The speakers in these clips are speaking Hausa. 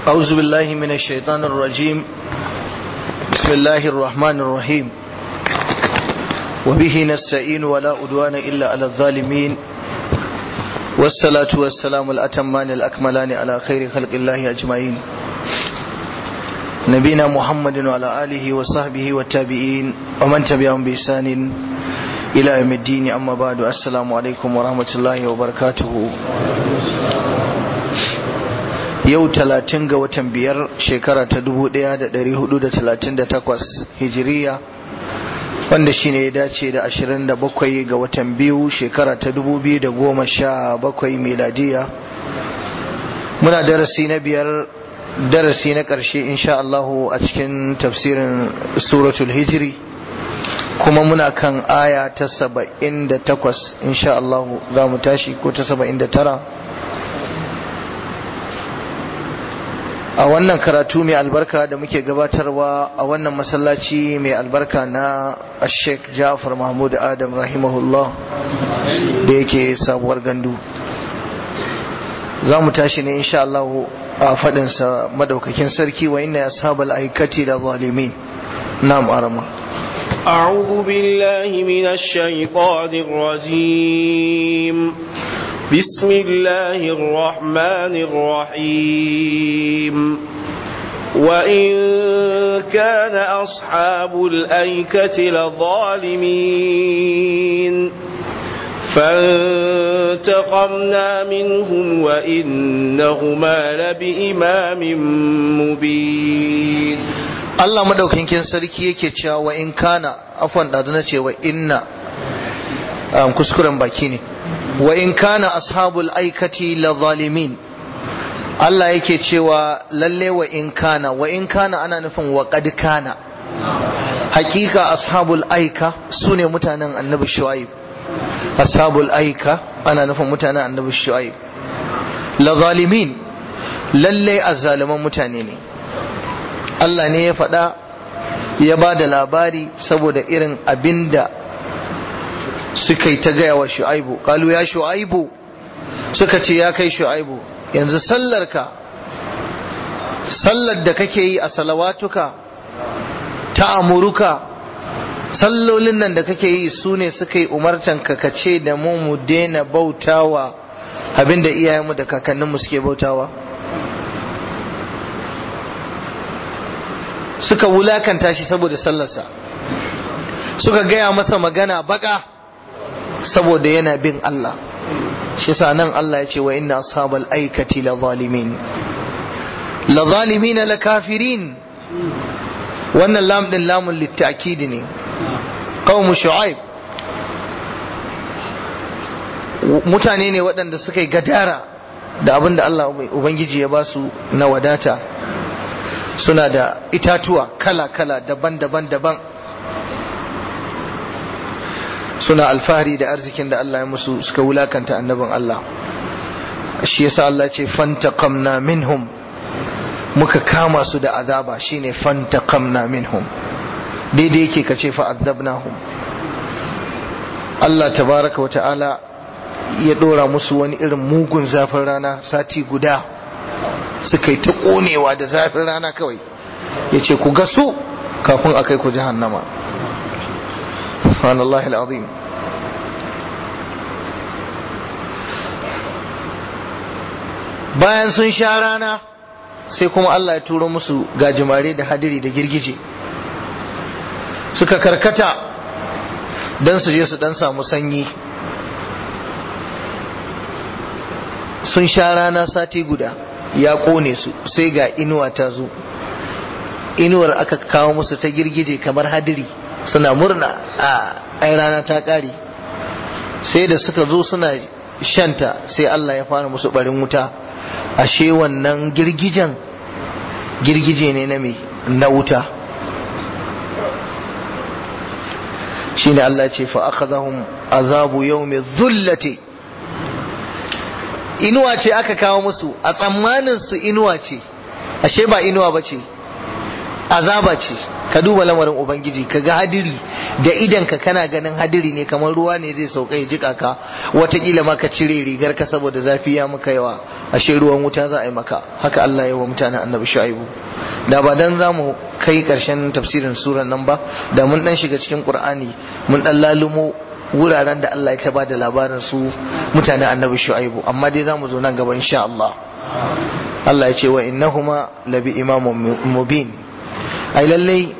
أعوذ بالله من الشيطان الرجيم بسم الله الرحمن الرحيم وبه نستعين ولا أدوان إلا على الظالمين والصلاة والسلام الأتمان الأكملان على خير خلق الله أجمعين نبينا محمد وعلى آله وصحبه والتابعين ومن تبعهم بإحسان إلى يوم الدين أما بعد السلام عليكم ورحمة الله وبركاته yau talatin ga watan biyar shekara ta dubu daya da dari hudu da talatin da takwas hijiriya wanda shine ya dace da ashirin da bakwai ga watan biyu shekara ta dubu biyu da goma sha bakwai miladiya muna darasi na biyar darasi na ƙarshe insha Allahu a cikin tafsirin suratul hijiri kuma muna kan aya ta saba'in da takwas insha Allahu za mu tashi ko ta saba'in da tara a wannan karatu mai albarka da muke gabatarwa a wannan masallaci mai albarka na sheikh jafar mahmud adam rahimahullah da yake sabuwar gandu za mu tashi ne insha Allah a faɗinsa madaukakin sarki wa inna ashabal aikati da zalimin na'am arama أعوذ بالله من الشيطان الرجيم بسم الله الرحمن الرحيم وإن كان أصحاب الأيكة لظالمين فانتقمنا منهم وإنهما لبإمام مبين Allah madaukakin sarki yake cewa wa in kana afwan da na ce wa inna kuskuren baki ne wa in kana ashabul aikati la zalimin Allah yake cewa lalle wa in kana wa in kana ana nufin wa qad kana hakika ashabul aika sune mutanen annabi shuaib ashabul aika ana nufin mutanen annabi shuaib la zalimin lalle azzaliman mutane ne Allah ne ya faɗa ya ba da labari saboda irin abinda suka yi ta gaya wa shu'aibu kalu ya shu'aibu suka ce ya kai shu'aibu yanzu sallarka sallar da kake yi a salawatuka ta amuruka sallolin nan da kake yi su ne suka yi umartanka ka ce da mu mu daina bautawa abinda iyayenmu da kakanninmu suke bautawa suka wulakanta shi saboda sallarsa suka gaya masa magana baka saboda yana bin Allah shi yasa nan Allah ya ce wa inna ashabal aikati la zalimin la zalimin la kafirin wannan lam din lamun litta'kid ne qaum shu'aib mutane ne waɗanda suka yi gadara da abin da Allah ubangiji ya ba su na wadata suna da itatuwa kala-kala daban-daban daban suna alfahari da arzikin da Allah ya musu suka wulakanta annabin Allah shi yasa Allah ce fantaqamna minhum muka kama su da azaba shine fantaqamna minhum daidai yake kace fa adabnahum Allah tabaraka wa ta'ala ya dora musu wani irin mugun zafin rana sati guda suka yi ta konewa da zafin rana kawai ya ce ku gasu kafin a kai ku jahannama subhanallah al'azim bayan sun sha rana sai kuma Allah ya turo musu gajimare da hadiri da girgije suka karkata don su je su dan samu sanyi sun sha rana sati guda ya kone su sai ga inuwa ta zo inuwar aka kawo musu ta girgije kamar hadiri suna murna a ai rana ta kare sai da suka zo suna shanta sai Allah ya fara musu barin wuta ashe wannan girgijen girgije ne na mai na wuta shine Allah ce fa akhadhahum azabu yawmi dhullati inuwa ce aka kawo musu a tsammanin su inuwa ce ashe ba inuwa ba ce azaba ce ka duba lamarin ubangiji ka ga hadiri da idan ka kana ganin hadiri ne kamar ruwa ne zai sauka ya jika ka watakila ma ka cire rigar ka saboda zafi ya maka yawa ashe ruwan wuta za a yi maka haka Allah ya wa mutanen annabi shu'aibu da ba dan za mu kai karshen tafsirin suran nan ba da mun dan shiga cikin qur'ani mun dan lalumo wuraren da Allah ya ta bada labarin su mutanen annabi shu'aibu amma dai za mu zo nan gaba insha Allah Allah ya ce wa innahuma labi imamun mubin ai lallai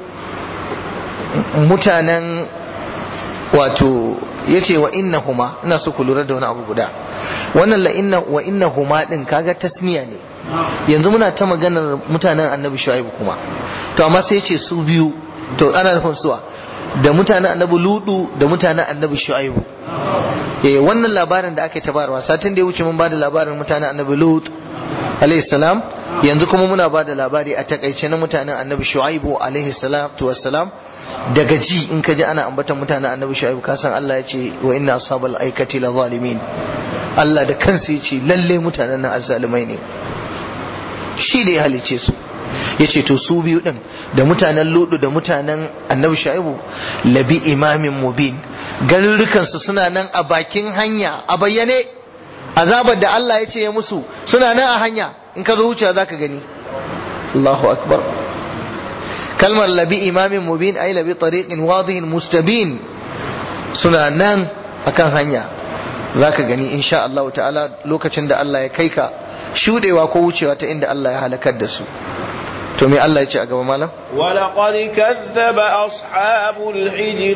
mutanen wato ya ce wa innahuma ina so ku lura da wani abu guda wannan la inna wa innahuma din kaga tasniya ne yanzu muna ta maganar mutanen annabi shu'aibu kuma to amma sai ya ce su biyu to ana nufin suwa da mutanen annabi ludu da mutanen annabi shu'aibu eh wannan labarin da aka yi tabarwa satin da ya wuce mun bada labarin mutanen annabi lut alayhi salam yanzu kuma muna bada labari a takaice na mutanen annabi shu'aibu alaihi salatu wassalam daga ji in ka ji ana ambatan mutanen annabi shu'aibu ka san Allah ya ce wa inna ashabal aikati la zalimin Allah da kansa ya ce lalle mutanen nan azzalimai ne shi da ya halice su ya ce to su biyu din da mutanen ludu da mutanen annabi shu'aibu labi imamin mubin garurrukansu suna nan a bakin hanya a bayyane azabar da Allah ya ce ya musu suna nan a hanya in ka zo wucewa za ka gani Allahu akbar kalmar labi imamin mubin ai labi tariqin wadihin mustabin suna nan akan hanya za ka gani insha Allah ta'ala lokacin da Allah ya kai ka shudewa ko wucewa ta inda Allah ya halakar da su to me Allah ya ce a gaba malam ولقد كذب أصحاب الحجر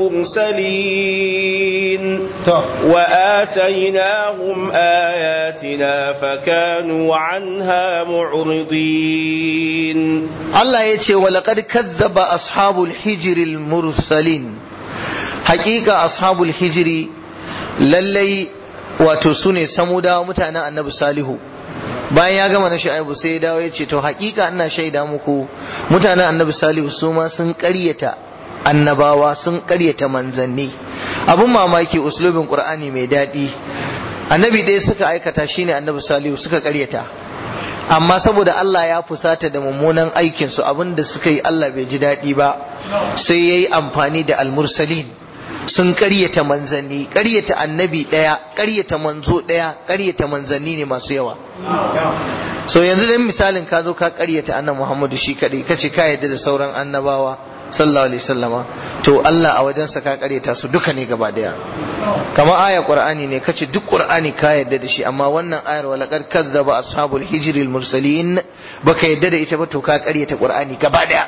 المرسلين وآتيناهم آياتنا فكانوا عنها معرضين Allah ya ce ولقد كذب أصحاب الحجر المرسلين حقيقة أصحاب الحجر للي وتسوني سمودا متانا النبي صالح bayan ya gama na sha'ibu sai ya dawo ya ce to hakika ina shaida muku mutanen annabi salihu su ma sun karyata annabawa sun karyata manzanni abun mamaki uslubin qur'ani mai daɗi annabi ɗaya suka aikata shine annabi salihu suka karyata amma saboda Allah ya fusata da mummunan aikin su abinda suka yi Allah bai ji daɗi ba sai yayi amfani da almursalin sun karyata manzanni karyata annabi ɗaya karyata manzo ɗaya karyata manzanni ne masu yawa so yanzu dan misalin ka zo ka karyata annabi Muhammadu shi kadai kace ka yadda da sauran annabawa sallallahu alaihi wasallama to Allah a wajensa ka karyata su duka ne gaba daya kamar aya qur'ani ne kace duk qur'ani ka yadda da shi amma wannan ayar wala qad kadzaba ashabul hijril mursalin baka yadda da ita ba to ka karyata qur'ani gaba daya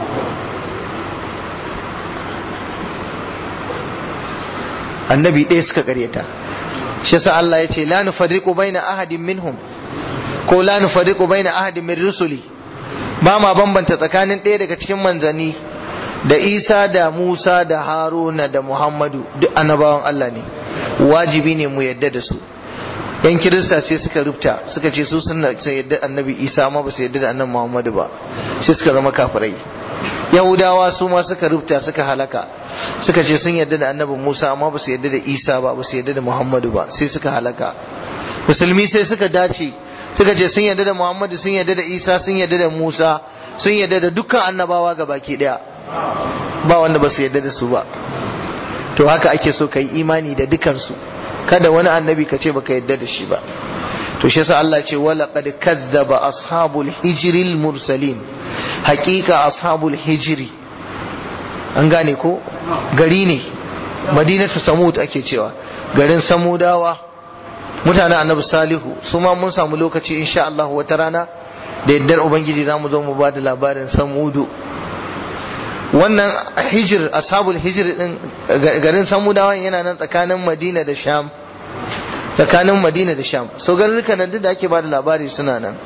annabi ɗaya suka karyata shi yasa Allah ya ce la nufarriqu baina ahadin minhum ko la nufarriqu baina ahadin min rusuli ba ma bambanta tsakanin ɗaya daga cikin manzanni da Isa da Musa da Haruna da Muhammadu duk annabawan Allah ne wajibi ne mu yadda da su yan kirista sai suka rubuta suka ce su sun yadda annabi Isa amma ba su yadda da annabi Muhammadu ba sai suka zama kafirai yahudawa su ma suka rubuta suka halaka suka ce sun yarda da annabi musa amma ba su yarda da isa ba ba su yarda da muhammadu ba sai suka halaka musulmi sai suka dace suka ce sun yarda da muhammadu sun yarda da isa sun yarda da musa sun yarda da dukkan annabawa ga baki daya ba wanda ba su yarda da su ba to haka ake so ka yi imani da dukansu kada wani annabi ka ce baka yarda da shi ba to shi yasa Allah ce wala qad kazzaba ashabul hijril mursalin haqiqa ashabul hijri an gane ko gari ne madinatu samud ake cewa garin samudawa mutanen annabi salihu su ma mun samu lokaci insha Allah wata rana da yaddar ubangiji za mu zo mu ba da labarin samudu wannan hijir ashabul hijir din garin samudawa yana nan tsakanin madina da sham tsakanin madina da sham so garuruka nan duk da ake ba da labari suna nan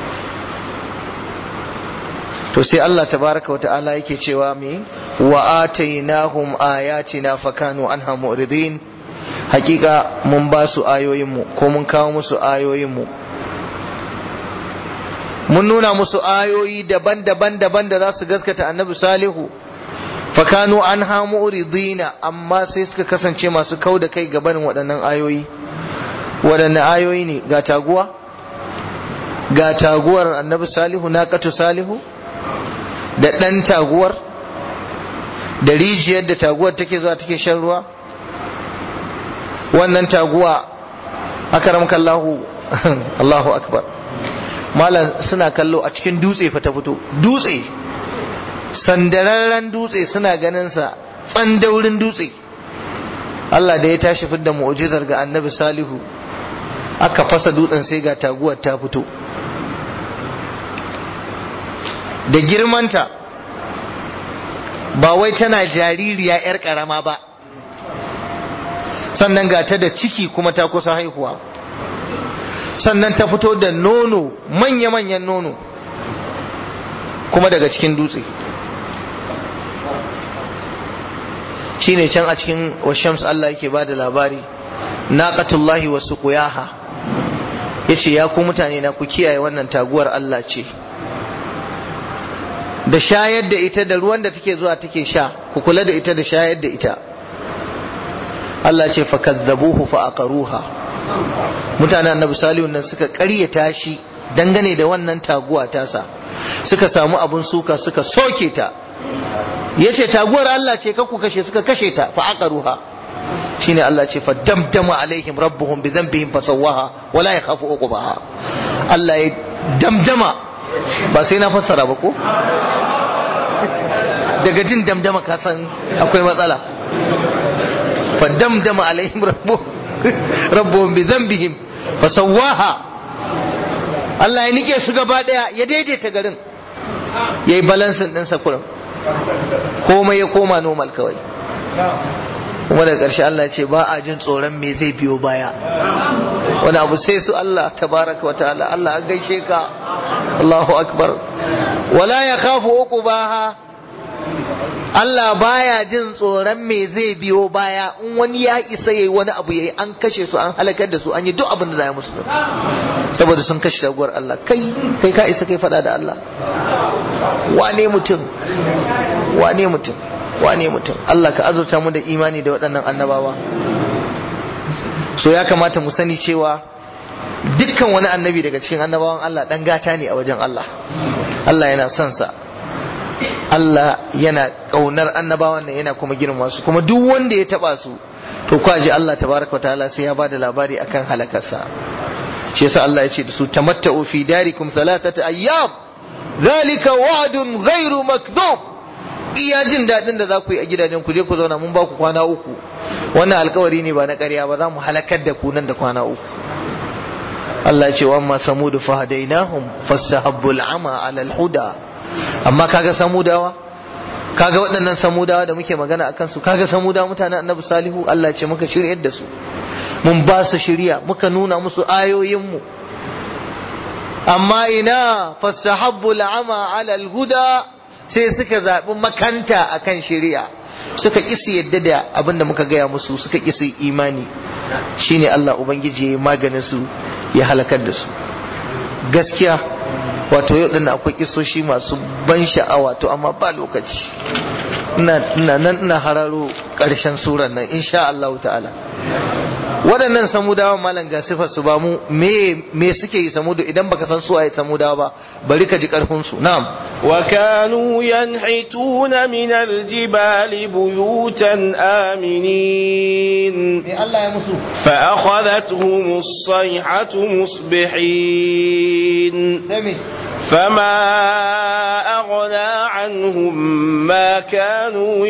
to sai Allah tabaraka wa ta'ala yake cewa me wa atainahum ayatina fakanu anha mu'ridin hakika mun ba su ayoyin mu ko mun kawo musu ayoyin mu mun nuna musu ayoyi daban-daban daban da za su gaskata annabi salihu fakanu anha mu'ridina amma sai suka kasance masu kau da kai gabanin waɗannan ayoyi waɗanne ayoyi ne ga taguwa ga taguwar annabi salihu naqatu salihu da ɗan taguwar da rijiyar da taguwar take zuwa take shan ruwa wannan taguwa akaramka Allahu Allahu akbar malam suna kallo a cikin dutse fa ta fito dutse sandararren dutse suna ganin sa tsandaurin dutse Allah da ya tashi fidda mu'jizar ga annabi salihu aka fasa dutsen sai ga taguwar ta fito da girmanta ba wai tana jaririya 'yar karama ba sannan ga ta da ciki kuma ta kusa haihuwa sannan ta fito da nono manya-manyan nono kuma daga cikin dutse shine can a cikin washams Allah yake ba da labari naqatullahi wa suqiyaha yace ya ku mutane na ku kiyaye wannan taguwar Allah ce da shayar da ita da ruwan da take zuwa take sha ku kula da ita da shayar da ita Allah ce fa kazzabuhu fa aqaruha mutanen annabi salihu nan suka ƙaryata shi dangane da wannan taguwa tasa suka samu abun suka suka soke ta yace taguwar Allah ce ku kashe suka kashe ta fa aqaruha shine Allah ce fa damdama alaihim rabbuhum bi dhanbihim fa sawaha wala yakhafu uqbaha Allah ya damdama ba sai na fassara ba ko daga jin damdama ka san akwai matsala fa damdama alaihim rabbuhum rabbuhum bi dhanbihim fa sawaha Allah ya nike su gaba daya ya daidaita garin yayi balansin din sa kurin komai ya koma normal kawai kuma daga ƙarshe Allah ce ba a jin tsoron me zai biyo baya wani abu sai su Allah tabaraka wa ta'ala Allah an gaishe ka Allahu akbar wala ya khafu uqubaha Allah baya jin tsoron me zai biyo baya in wani ya isa yayi wani abu yayi an kashe su an halakar da su an yi duk abin da za ya musu saboda sun kashe raguwar Allah kai kai ka isa kai fada da Allah wane mutum wane mutum wane mutum Allah ka azurta mu da imani da waɗannan annabawa so ya kamata mu sani cewa dukkan wani annabi daga cikin annabawan Allah dan gata ne a wajen Allah Allah yana son sa Allah yana kaunar annabawan nan yana kuma girma su kuma duk wanda ya taba su to kwaji Allah tabaraka ta'ala sai ya bada labari akan halakarsa shi yasa Allah ya ce da su tamatta'u fi darikum thalathata ayyam zalika wa'dun ghairu makdhub iya jin daɗin da za ku yi a gidajen ku je ku zauna mun ba ku kwana uku wannan alkawari ne ba na ƙarya ba za mu halakar da ku nan da kwana uku Allah ya ce wa amma samudu fahadainahum fastahabbul ama ala alhuda amma kaga samudawa kaga waɗannan samudawa da muke magana akan su kaga samudawa mutanen annabi salihu Allah ya ce muka shiryar da su mun ba su shiriya muka nuna musu ayoyin mu amma ina fastahabbul ama ala alhuda sai suka zaɓi makanta a kan shari'a suka ƙisi yadda da abin da muka gaya musu suka ƙisi imani shine Allah Ubangiji ya maganin su ya halakar da su gaskiya wato yau ɗin akwai ƙisoshi masu ban sha'awa to amma ba lokaci ina nan ina hararo ƙarshen suran nan insha Allah ta'ala waɗannan samudawa malam ga sifar su ba mu me me suke yi samudu idan baka san su waye samudawa ba bari ka ji karfin su na'am wa kanu yanhituna min aljibali buyutan aminin me Allah ya musu fa akhadathum as-sayhatu musbihin sai فما أغنى عنهم ما كانوا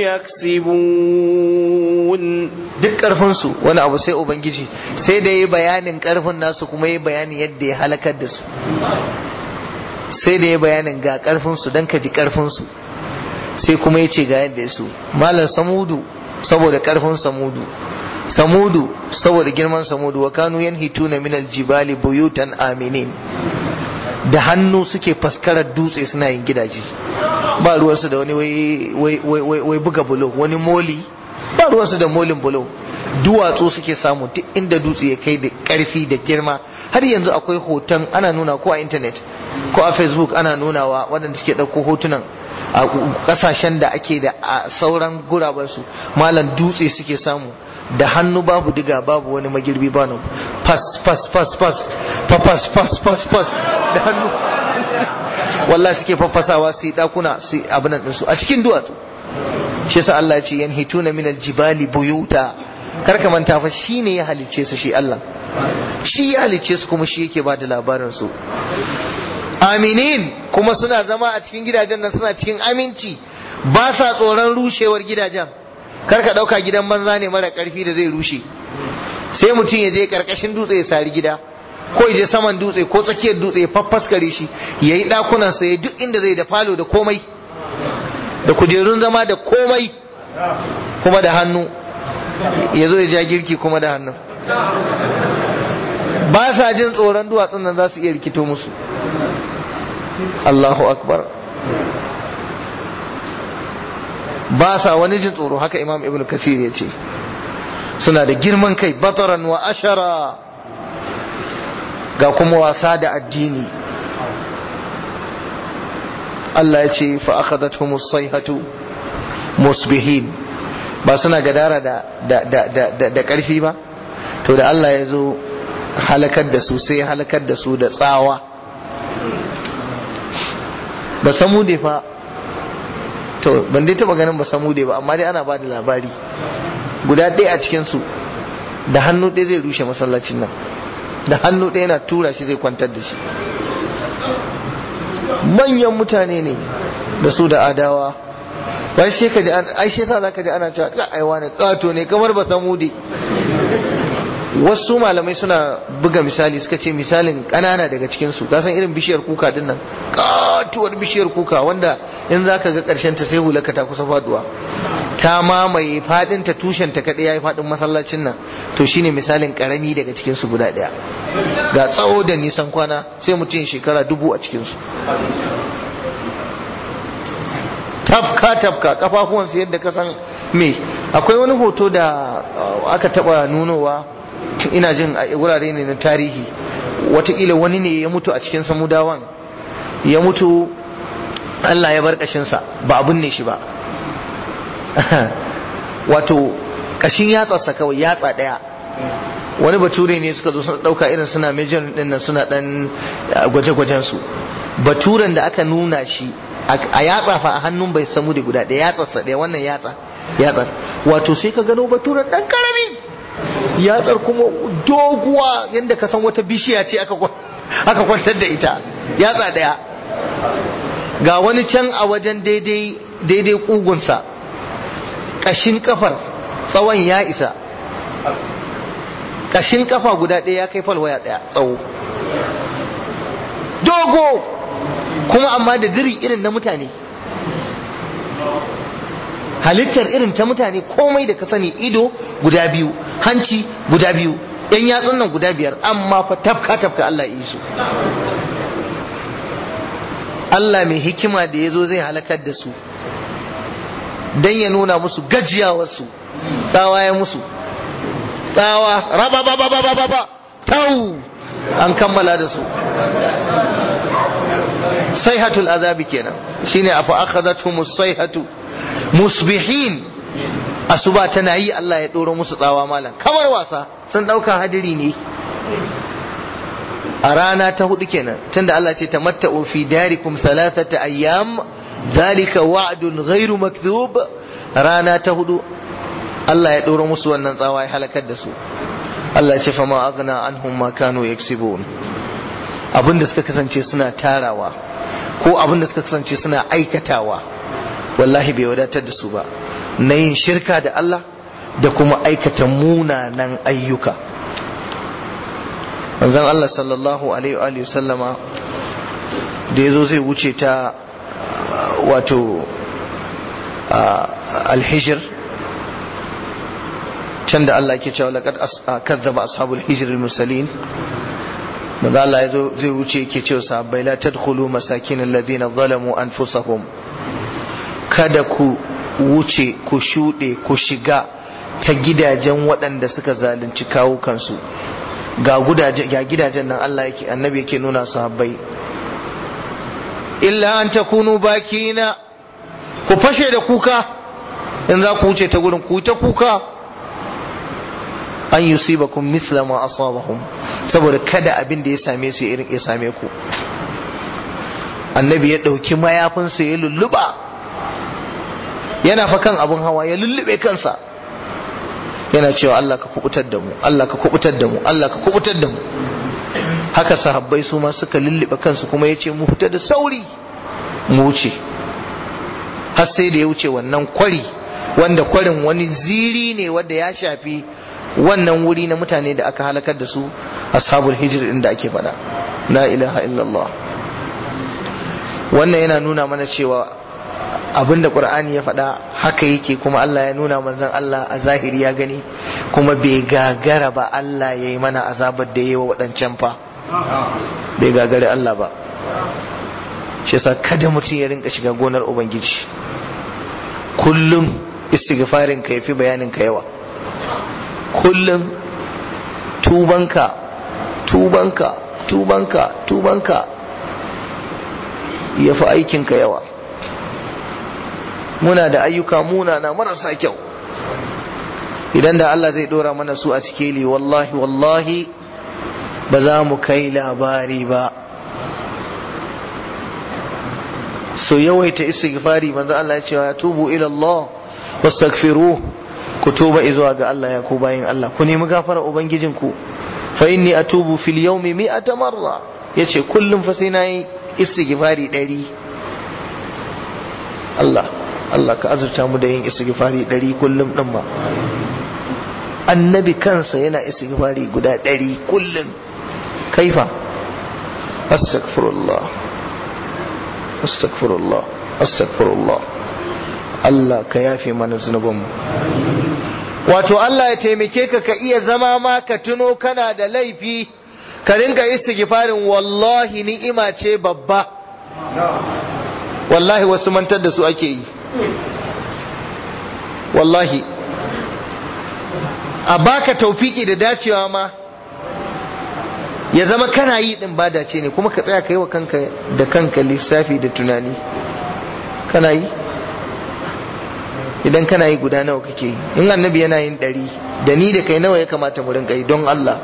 يكسبون duk ƙarfinsu wani abu sai ubangiji sai da yi bayanin ƙarfin nasu kuma yi bayanin yadda ya halakar da su sai da yi bayanin ga ƙarfinsu don ka ji ƙarfinsu sai kuma ya ce ga yadda ya su malam samudu saboda ƙarfin samudu samudu saboda girman samudu wa kanu yanhituna min aljibali buyutan aminin da hannu suke faskarar dutse suna yin gidaje ba ruwansu da wani wai buga bulo wani moli ba ruwansu da molin bulo duwatsu suke samu duk inda dutse ya kai da karfi da girma har yanzu akwai hoton ana nuna ko a intanet ko a facebook ana nunawa waɗanda suke ɗauko hotunan a ƙasashen da ake da a sauran gurabansu malam dutse suke samu da hannu babu diga babu wani magirbi ba nan fas fas fas fas fas fas fas fas da hannu wallahi suke faffasawa su yi dakuna su yi abin nan su a cikin duwatsu shi yasa Allah ya ce yanhituna min aljibali buyuta kar ka manta fa shine ya halicce su shi Allah shi ya halicce su kuma shi yake ba da labarin su aminin kuma suna zama a cikin gidajen nan suna cikin aminci ba sa tsoron rushewar gidajen kar ka dauka gidan banza ne mara karfi da zai rushe sai mutum ya je karkashin dutse ya sari gida ko ya je saman dutse ko tsakiyar dutse ya faffaskare shi ya yi ɗakunansa ya duk inda zai da falo da komai da kujerun zama da komai kuma da hannu ya zo ya ja girki kuma da hannu ba sa jin tsoron duwatsun nan za su iya rikito musu Allahu akbar ba sa wani jin tsoro haka imam ibn kasir ya ce suna da girman kai bataran wa ashara ga kuma wasa da addini Allah ya ce fa akhadathum as-sayhatu musbihin ba suna gadara da da da da da karfi ba to da Allah ya zo halakar da su sai halakar da su da tsawa ba samu da fa to ban dai taba ganin ba samu da ba amma dai ana ba da labari guda ɗaya a cikin su da hannu ɗaya zai rushe masallacin nan da hannu ɗaya na tura shi zai kwantar da shi manyan mutane ne da su da adawa wai sai ka ji ai sai sa zaka ji ana cewa ka aiwa ne kato ne kamar ba samudi wasu malamai suna buga misali suka ce misalin kanana daga cikin su ka san irin bishiyar kuka din nan katuwar bishiyar kuka wanda in zaka ga karshen ta sai hulaka ta kusa faduwa ta mamaye fadin ta tushen ta kadai yayi fadin masallacin nan to shine misalin karami daga cikin su guda daya ga tsawo da nisan kwana sai mutum shekara dubu a cikin su tafka tafka kafafuwansu yadda ka san me akwai wani hoto da aka taba nunowa ina jin a wurare ne na tarihi watakila wani ne ya mutu a cikin samudawan ya mutu Allah ya bar kashinsa ba abun ne shi ba wato kashin yatsarsa kawai yatsa daya wani bature ne suka zo suna dauka irin suna major din nan suna dan gwaje-gwajen su baturen da aka nuna shi a yatsa fa a hannun bai samu da guda ɗaya yatsarsa ɗaya wannan yatsa yatsar wato sai ka gano baturen ɗan karami yatsar kuma doguwa yadda ka san wata bishiya ce aka kwantar da ita yatsa ɗaya ga wani can a wajen daidai daidai kugunsa ƙashin kafar tsawon ya isa ƙashin kafa guda ɗaya ya kai falwaya ɗaya tsawo dogo kuma amma da diri irin na mutane halittar irin ta mutane komai da ka sani ido guda biyu hanci guda biyu yan yatsun nan guda biyar amma fa tafka tafka Allah yi su Allah mai hikima da ya zo zai halakar da su don ya nuna musu gajiyawarsu tsawa ya musu tsawa raba ba ba ba ba ba tau an kammala da su sayhatul azabi kenan shine afa akhadathum sayhatu musbihin asuba tana yi Allah ya doro musu tsawa malam kamar wasa sun dauka hadiri ne a rana ta hudu kenan tunda Allah ce tamatta'u fi darikum thalathata ayyam zalika wa'dun ghairu makdhub rana ta hudu Allah ya doro musu wannan tsawa ya halakar da su Allah ya ce fama aghna anhum ma kanu yaksibun abinda suka kasance suna tarawa ko abinda suka kasance suna aikatawa wallahi bai wadatar da su ba na yin shirka da Allah da kuma aikata munanan ayyuka manzon Allah sallallahu alaihi wa sallama da yazo zai wuce ta wato alhijir can da Allah ke cewa laqad kazzaba ashabul hijr al-mursalin manzo Allah yazo zai wuce yake cewa sahabbai la tadkhulu masakin alladhina zalamu anfusahum kada ku wuce ku shuɗe ku shiga ta gidajen waɗanda suka zalunci kawo kansu ga gidajen nan Allah yake annabi yake nuna sahabbai illa an takunu bakina ku fashe da kuka in za ku wuce ta gurin ku ta kuka an yusibakum misla ma asabahum saboda kada abin da ya same su irin ya same ku annabi ya ɗauki mayafinsa ya lulluba yana fa kan abun hawa ya lullube kansa yana cewa Allah ka kubutar da mu Allah ka kubutar da mu Allah ka kubutar da mu haka sahabbai su ma suka lullube kansu kuma ya ce mu fita da sauri mu wuce har sai da ya wuce wannan kwari wanda kwarin wani ziri ne wanda ya shafi wannan wuri na mutane da aka halakar da su ashabul hijr inda ake faɗa la ilaha illallah wannan yana nuna mana cewa abinda qur'ani ya faɗa haka yake kuma Allah ya nuna manzon Allah a zahiri ya gani kuma bai gagara ba Allah ya yi mana azabar da yi wa waɗancan fa bai gagari Allah ba shi yasa kada mutum ya rinka shiga gonar ubangiji kullum istighfarin ka yafi bayanin ka yawa kullum tubanka tubanka tubanka tubanka yafi aikinka yawa muna da ayyuka muna na marasa kyau idan da Allah zai dora mana su a sikeli wallahi wallahi ba za mu kai labari ba so yawaita istighfari manzo Allah ya ce ya tubu ila Allah wastaghfiruh ku tuba zuwa ga Allah ya ku bayin Allah ku nemi gafara ubangijinku fa inni atubu fil yawmi mi'ata marra yace kullum fa sai nayi istighfari 100 Allah Allah ka azurta mu da yin istighfari 100 kullum din ma annabi kansa yana istighfari guda 100 kullum kaifa astaghfirullah astaghfirullah astaghfirullah Allah ka yafe mana zunubanmu wato Allah ya taimake ka ka iya zama ma ka tuno kana da laifi ka ringa istighfarin wallahi ni'ima ce babba wallahi wasu mantar da su ake yi wallahi a baka taufiki da dacewa ma ya zama kana yi din ba dace ne kuma ka tsaya ka yi wa kanka da kanka lissafi da tunani kana yi idan kana yi guda nawa kake yi in annabi yana yin ɗari da ni da kai nawa ya kamata mu rinka yi don Allah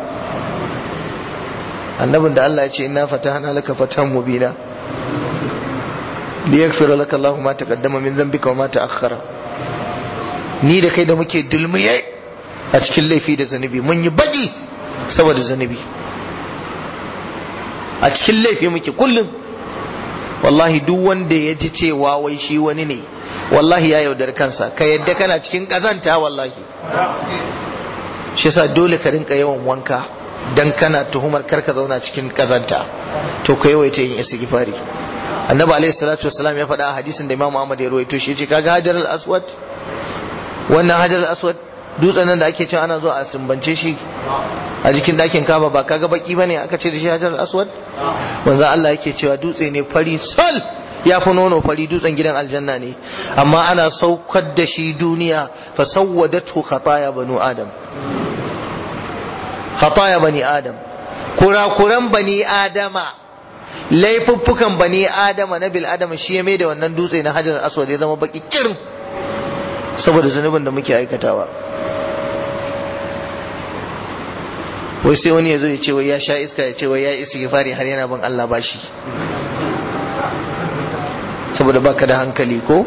annabin da Allah ya ce inna fatahna laka fatan mubina liyaghfira laka Allahu ma taqaddama min dhanbika wa ma ta'akhkhara ni da kai da muke dulmiye a cikin laifi da zanubi mun yi baki saboda zanubi a cikin laifi muke kullum wallahi duk wanda ya ji cewa wai shi wani ne wallahi ya yaudar kansa ka yadda kana cikin kazanta wallahi shi yasa dole ka rinka yawan wanka dan kana tuhumar karka zauna cikin kazanta to ka yawaita yin istighfari annabi alaihi salatu wasalam ya faɗa a hadisin da imam Ahmad ya rawaito shi ce kaga hajar al-aswad wannan hajar al-aswad dutsen nan da ake cewa ana zuwa a sumbance shi a jikin ɗakin kaba ba kaga baki bane aka ce da shi hajar al-aswad manzo Allah yake cewa dutse ne fari sal ya fi nono fari dutsen gidan aljanna ne amma ana saukar da shi duniya fa sawwadatu khataya banu adam khataya bani adam kurakuran bani adama laifuffukan bani adama na bil adama shi ya da wannan dutse na hajar aswad ya zama baki kirin saboda zunubin da muke aikatawa wai sai wani ya zo ya ce wai ya sha iska ya ce wai ya isi fari har yana bin Allah bashi saboda baka da hankali ko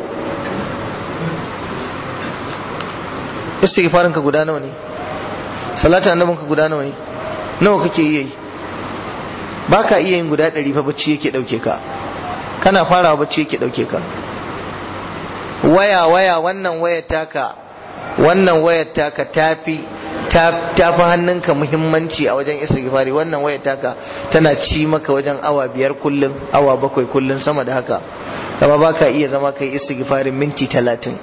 istighfarin ka guda nawa ne salatu annabin ka guda nawa ne nawa kake iya yi baka iya yin guda ɗari fa bacci yake ɗauke ka kana farawa bacci yake ɗauke ka waya waya wannan wayar taka wannan wayar taka tafi tafi hannunka muhimmanci a wajen istighfari wannan wayar taka tana ci maka wajen awa biyar kullum awa bakwai kullum sama da haka amma baka iya zama kai istighfarin minti talatin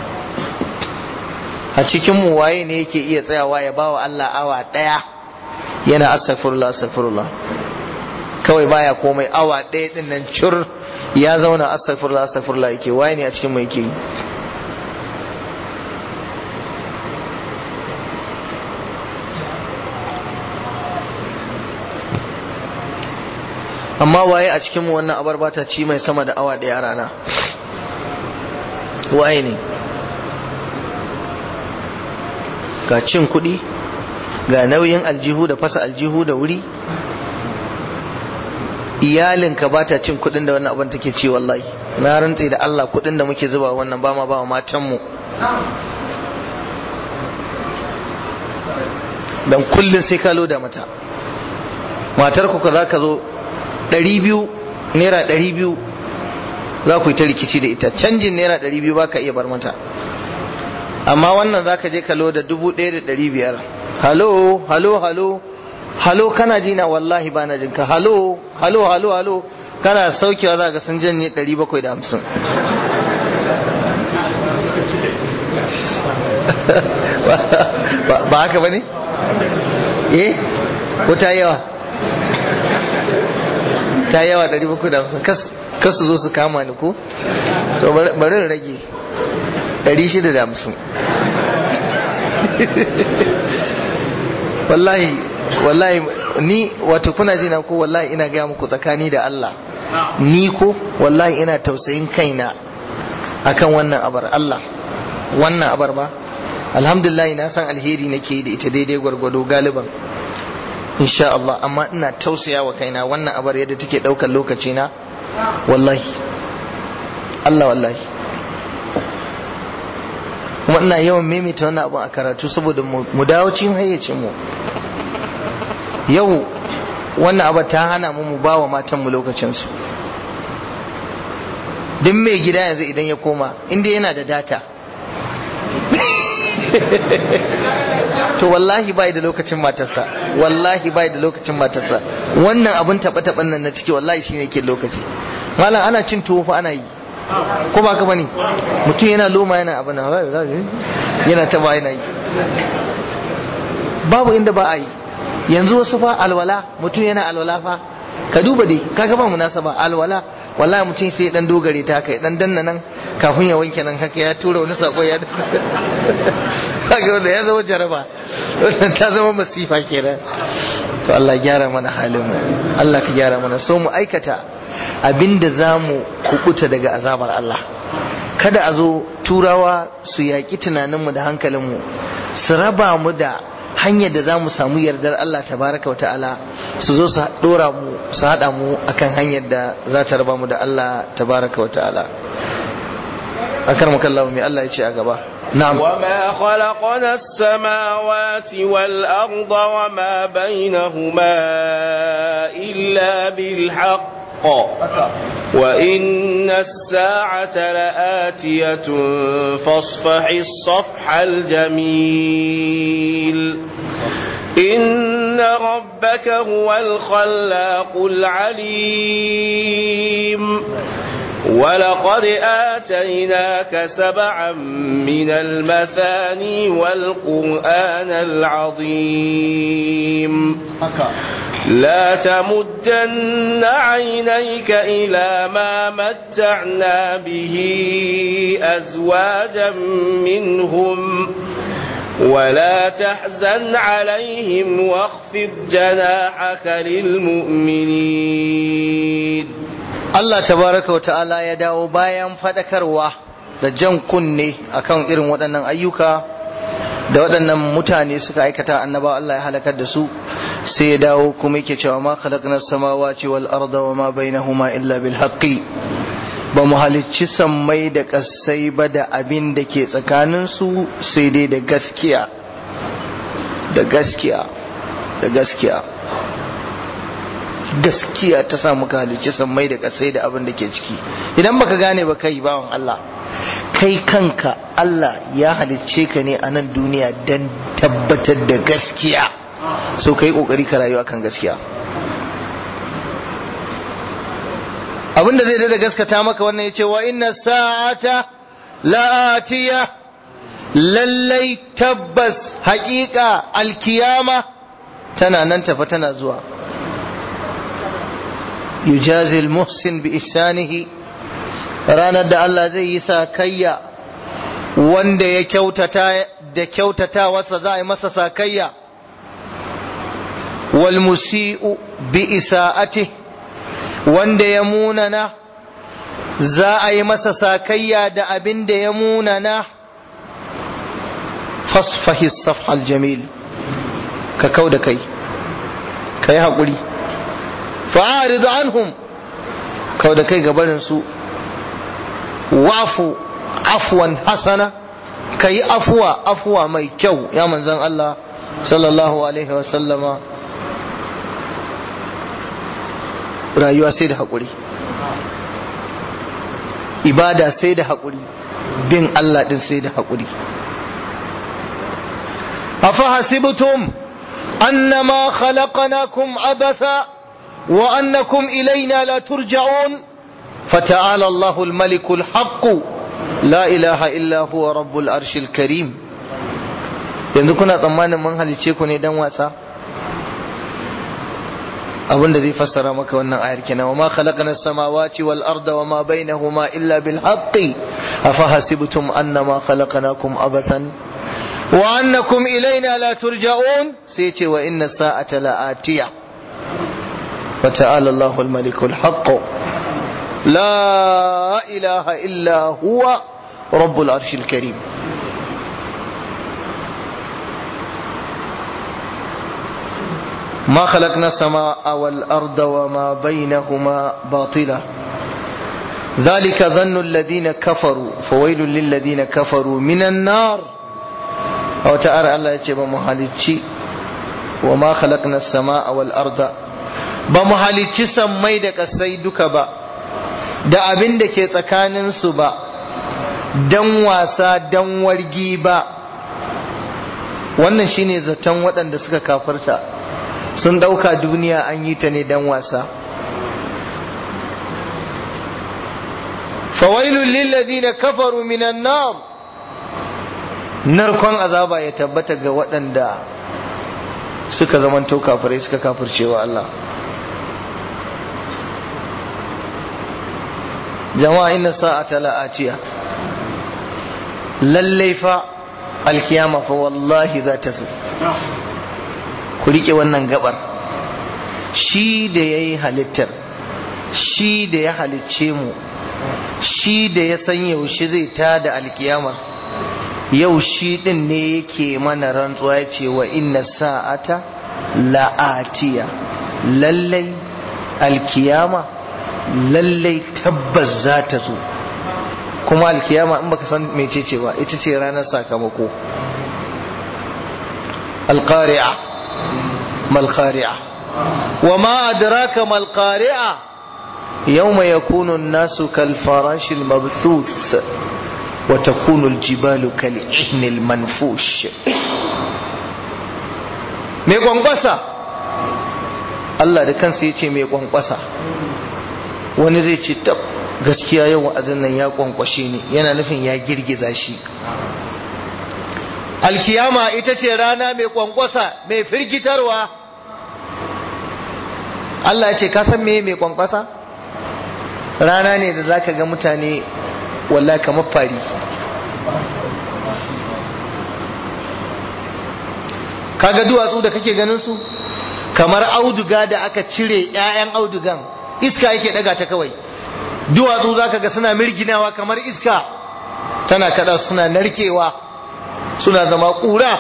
a cikin mu waye ne yake iya tsayawa ya bawa Allah awa daya yana astaghfirullah astaghfirullah kawai baya komai awa daya din nan cur ya zauna astaghfirullah astaghfirullah yake waye ne a cikin mu yake yi amma waye a cikin mu wannan abar bata ci mai sama da awa daya rana waye ne ga cin kuɗi ga nauyin aljihu da fasa aljihu da wuri iyalinka ba ta cin kuɗin da wannan abin take ci wallahi na rantse da Allah kuɗin da muke zuba wannan ba ma ba wa matanmu dan kullun sai ka loda mata matar ku za ka zo 200 naira 200 za ku yi ta rikici da ita canjin naira 200 ba ka iya bar mata amma wannan za ka je ka loda 1500 halo halo halo halo kana ji na wallahi ba na jinka halo halo halo halo kana saukewa za ka sun janye 750 ba haka ba ne? eh ko ta yawa ta yawa 750 kas su zo su kama ni ko so bari rage 650 wallahi wallahi ni wato kuna jina ko wallahi ina gaya muku tsakani da Allah ni ko wallahi ina tausayin kaina akan wannan abar Allah wannan abar ba alhamdulillah na san alheri nake da ita daidai gwargwado galiban insha Allah amma ina tausaya wa kaina wannan abar yadda take daukar lokaci na wallahi Allah wallahi kuma ina yawan maimaita wannan abu a karatu saboda mu dawo cikin hayyacin mu yau wannan abu ta hana mu mu ba wa matanmu lokacinsu duk mai gida yanzu idan ya koma inda yana da data to wallahi bai da lokacin matarsa wallahi bai da lokacin matarsa wannan abun taɓa taɓan nan na ciki wallahi shine ke lokaci malam ana cin tuwo fa ana yi ko ba ka bane mutum yana loma yana abin yana taba yana yi babu inda ba a yi yanzu wasu fa alwala mutum yana alwala fa ka duba dai kaga ba munasaba alwala wallahi mutum sai dan dogare ta kai dan danna nan kafin ya wanke nan haka ya tura wani sako ya kaga wanda ya zama jaraba wannan ta zama masifa kenan to Allah gyara mana halin mu Allah ka gyara mana so mu aikata abinda zamu kukuta daga azabar Allah kada a zo turawa su yaƙi tunaninmu da hankalinmu su raba mu da hanyar da za mu samu yardar Allah tabaraka wa ta'ala su zo su dora mu su haɗa mu akan hanyar da za ta raba mu da Allah tabaraka wa ta'ala akar makallahu mai Allah ya ce a gaba na'am وما خلقنا السماوات والأرض وما بينهما إلا بالحق وإن الساعة لآتية فاصفح الصفح الجميل إن ربك هو الخلاق العليم ولقد آتيناك سبعا من المثاني والقرآن العظيم لا تمدن عينيك إلى ما متعنا به أزواجا منهم ولا تحزن عليهم واخفض جناحك للمؤمنين Allah tabaraka wa ta'ala ya dawo bayan fadakarwa da jan kunne akan irin waɗannan ayyuka da waɗannan mutane suka aikata annaba Allah ya halakar da su sai ya dawo kuma yake cewa ma khalaqna samawati wal arda wa ma bainahuma illa bil haqqi ba mu halicci sammai da kasai ba da abin da ke tsakanin su sai dai da gaskiya da gaskiya da gaskiya gaskiya ta sa muka halicci sammai da kasai da abin da ke ciki idan baka gane ba kai bawan Allah kai kanka Allah ya halicce ka ne a nan duniya don tabbatar da gaskiya so ka yi ƙoƙari ka rayu akan gaskiya abinda zai da gaskata maka wannan ya ce wa inna sa'ata la'atiya lallai tabbas haƙiƙa alkiyama tana nan tafa tana zuwa yujazil muhsin bi ihsanihi ranar da Allah zai yi sakayya wanda ya kyautata da kyautata wasa za a yi masa sakayya wal musi'u bi isa'ati wanda ya munana za a yi masa sakayya da abin da ya munana fasfahi safhal jamil ka kau da kai ka yi haƙuri fa'arid anhum kau da kai gabarin su wa'fu afwan hasana kai afwa afwa mai kyau ya manzon Allah sallallahu alaihi wa sallama rayuwa sai da haƙuri ibada sai da haƙuri bin Allah din sai da haƙuri أفحسبتم أنما خلقناكم عبثا وأنكم إلينا لا ترجعون فتعالى الله الملك الحق لا إله إلا هو رب العرش الكريم yanzu kuna tsammanin mun halice ku ne dan wasa abinda zai fassara maka wannan ayar kenan wa ma khalaqna samawati wal arda wa ma bainahuma illa bil haqqi afa hasibtum annama khalaqnakum abathan wa annakum ilaina la turja'un sai ce wa inna sa'ata la'atiya wa ta'ala Allahu al-malikul haqq la ilaha illa huwa rabbul arshil karim ما خلقنا السماء والأرض وما بينهما باطلا ذلك ظن الذين كفروا فويل للذين كفروا من النار a wata ara Allah ya ce ba mu halicci wa ma khalaqna as-samaa wal arda ba mu halicci sammai da kasai duka ba da abin da ke tsakanin su ba dan wasa dan wargi ba wannan shine zaton waɗanda suka kafarta sun ɗauka duniya an yi ta ne dan wasa fawailul lil ladina kafaru minan nar narkon azaba ya tabbata ga waɗanda suka zamanto kafirai suka kafircewa Allah jama'a inna sa'ata la'atiya lallai fa alkiyama fa wallahi za ta zo ku rike wannan gabar shi da ya yi halittar shi da ya halicce mu shi da ya san yaushe zai tada alkiyamar yau shi din ne yake mana rantsuwa ya ce wa inna sa'ata la'atiya lallai alkiyama lallai tabbas za ta zo kuma alkiyama in baka san mecece ba ita ce ranar sakamako alqari'a malqari'a wa ma adraka malqari'a yawma yakunu an-nasu kal farashil mabthuth وتكون الجبال كالعهن المنفوش mai kwankwasa Allah da kansa ya ce mai kwankwasa wani zai ce tab gaskiya yau wa'azin nan ya kwankwashe ni yana nufin ya girgiza shi alkiyama ita ce rana mai kwankwasa mai firgitarwa Allah ya ce ka san me mai kwankwasa rana ne da zaka ga mutane wallahi kamar fari kaga duwatsu da kake ganin su kamar auduga da aka cire 'ya'yan audugan iska yake daga ta kawai duwatsu zaka ga suna mirginawa kamar iska tana kada suna narkewa suna zama ƙura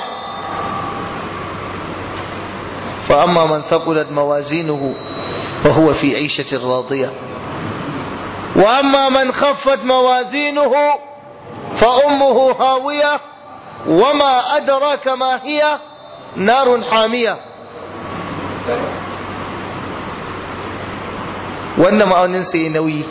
fa amma man thaqulat mawazinuhu fa huwa fi 'ishatin radiyah وأما من خفت موازينه فأمه هاوية وما أدراك ما هي نار حامية wannan ma'auninsa ya nauyi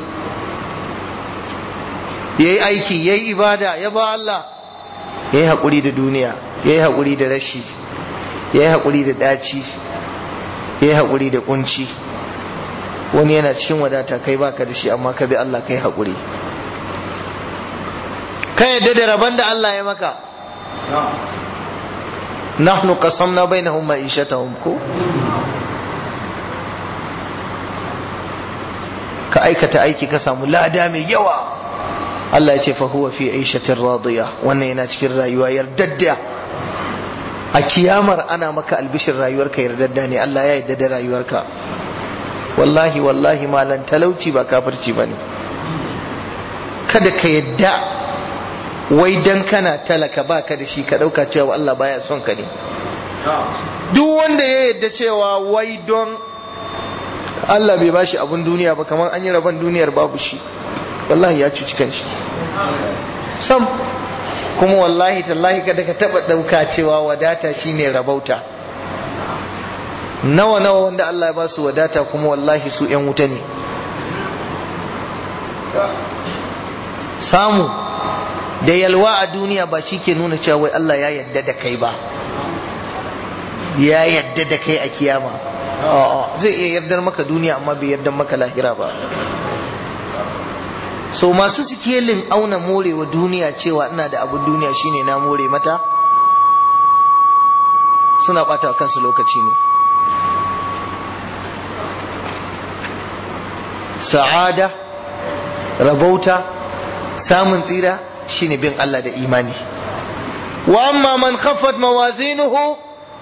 ya yi aiki ya yi ibada ya ba Allah ya yi haƙuri da duniya ya yi haƙuri da rashi ya yi haƙuri da ɗaci ya yi haƙuri da ƙunci wani yana cikin wadata kai baka da shi amma ka bi Allah kai haƙuri ka yadda da rabon da Allah ya maka nahnu qasamna bainahum ma'ishatahum ko ka aikata aiki ka samu lada mai yawa Allah ya ce fa huwa fi aishatin radiya wannan yana cikin rayuwa yardadda a kiyamar ana maka albishin rayuwarka yardadda ne Allah ya yarda da rayuwarka wallahi wallahi malan talauci ba kafirci bane kada ka yadda wai dan kana talaka baka da shi ka dauka cewa Allah baya son ka ne duk wanda ya yadda cewa wai don Allah bai bashi abun duniya ba kamar an yi rabon duniyar babu shi wallahi ya cuci kanshi sam kuma wallahi tallahi kada ka taba dauka cewa wadata shine rabauta nawa nawa wanda Allah ya ba su wadata kuma wallahi su yan wuta ne samu da yalwa a duniya ba shi ke nuna cewa wai Allah ya yadda da kai ba ya yadda da kai a kiyama zai iya yardar maka duniya amma bai yardar maka lahira ba so masu sikelin auna morewa duniya cewa ina da abin duniya shine na more mata suna bata wa kansu lokaci ne sa'ada rabauta samun tsira shine bin Allah da imani wa amma man khaffat mawazinuhu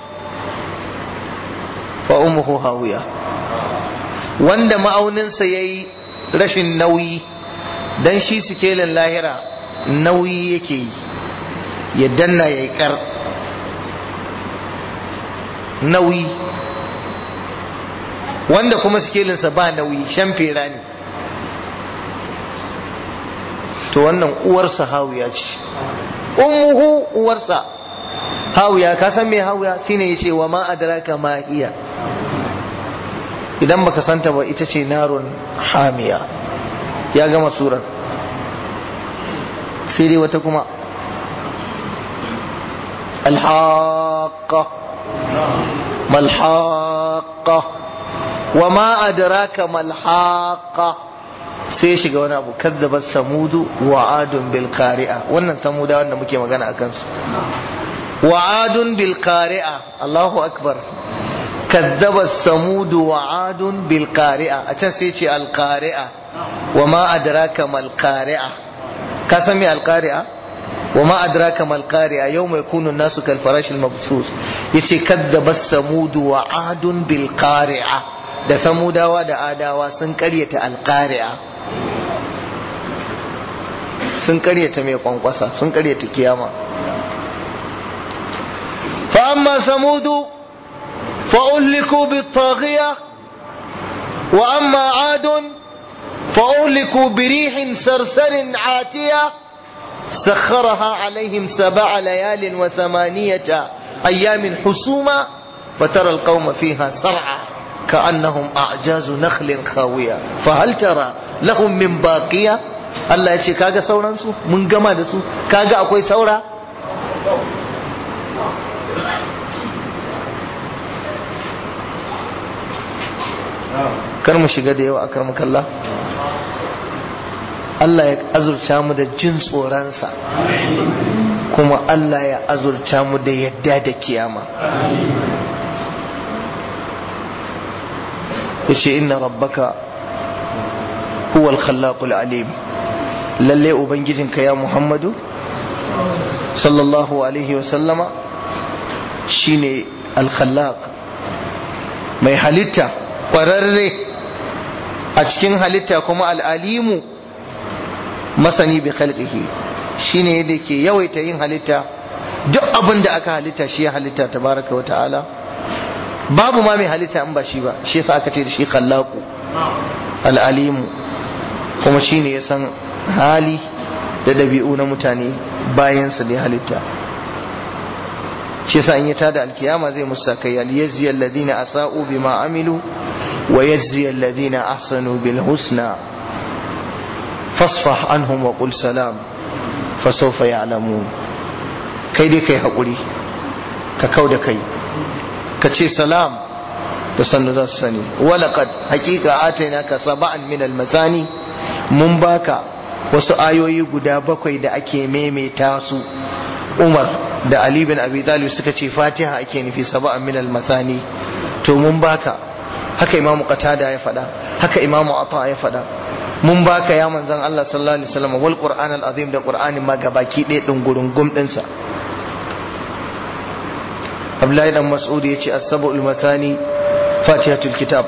fa ummuhu hawiya wanda ma'auninsa yayi rashin nauyi dan shi sikelin lahira nauyi yake yi ya danna ya yi kar nauyi wanda kuma sikelinsa ba nauyi shan fera ne to wannan uwarsa hawiya ce ummuhu uwarsa hawiya ka san me hawiya shine yace wa ma adraka ma iya idan baka santa ba ita ce narun hamiya ya gama surar sai dai wata kuma alhaqa malhaqa wa ma adraka malhaqa sai shiga wani abu kadzabat samudu wa adun bil qari'a wannan samuda wanda muke magana akan su wa adun bil qari'a Allahu akbar kadzabat samudu wa adun bil qari'a a can sai ce al qari'a wa ma adraka mal qari'a ka san me al qari'a wa ma adraka mal qari'a yawma yakunu an-nasu kal farashil mabsus yace kadzabat samudu wa adun bil qari'a da samudawa da adawa sun karyata al qari'a sun karyata mai kwankwasa sun karyata kiyama fa amma samudu fa uhliku bit-taghiya wa amma adun fa uhliku bi rihin sarsarin atiya سخرها عليهم سبع ليال وثمانية أيام حسوما فترى القوم فيها سرعا كأنهم أعجاز نخل خاوية فهل ترى لهم من باقية Allah ya ce kaga sauransu mun gama da su kaga akwai saura kar mu shiga da yawa a kar kalla Allah ya azurta mu da jin tsoronsa kuma Allah ya azurta mu da yadda da kiyama yace inna rabbaka huwal khallaqul alim lalle ubangijinka ya muhammadu sallallahu alaihi wasallama shine alkhallaq mai halitta ƙwararre a cikin halitta kuma al'alimu masani bi khalqihi shine yadda ke yawaita yin halitta duk abin da aka halitta shi ya halitta tabaraka wa ta'ala babu ma mai halitta in ba shi ba shi yasa aka ce da shi khallaqu al'alimu kuma shine ya san hali da ɗabi'u na mutane bayansa da ya halitta shi yasa in ya tada alkiyama zai musa kai aliyazzi alladhina asa'u bima amilu wa yajzi alladhina ahsanu bil husna fasfah anhum wa qul salam fa sawfa ya'lamun kai dai kai hakuri ka kau da kai ka ce salam da sannu za su sani walaqad haqiqa atainaka sab'an min al masani mun baka wasu ayoyi guda bakwai da ake maimaita su umar da ali bin abi talib suka ce fatiha ake nufi saba'an min al-mathani to mun baka haka imamu qatada ya faɗa haka imamu ata ya faɗa mun baka ya manzon Allah sallallahu alaihi wasallam wal qur'an al-azim da qur'anin ma gabaki ɗaya din gurungum din sa Abdullahi dan Mas'ud ya ce as-sab'ul mathani fatihatul kitab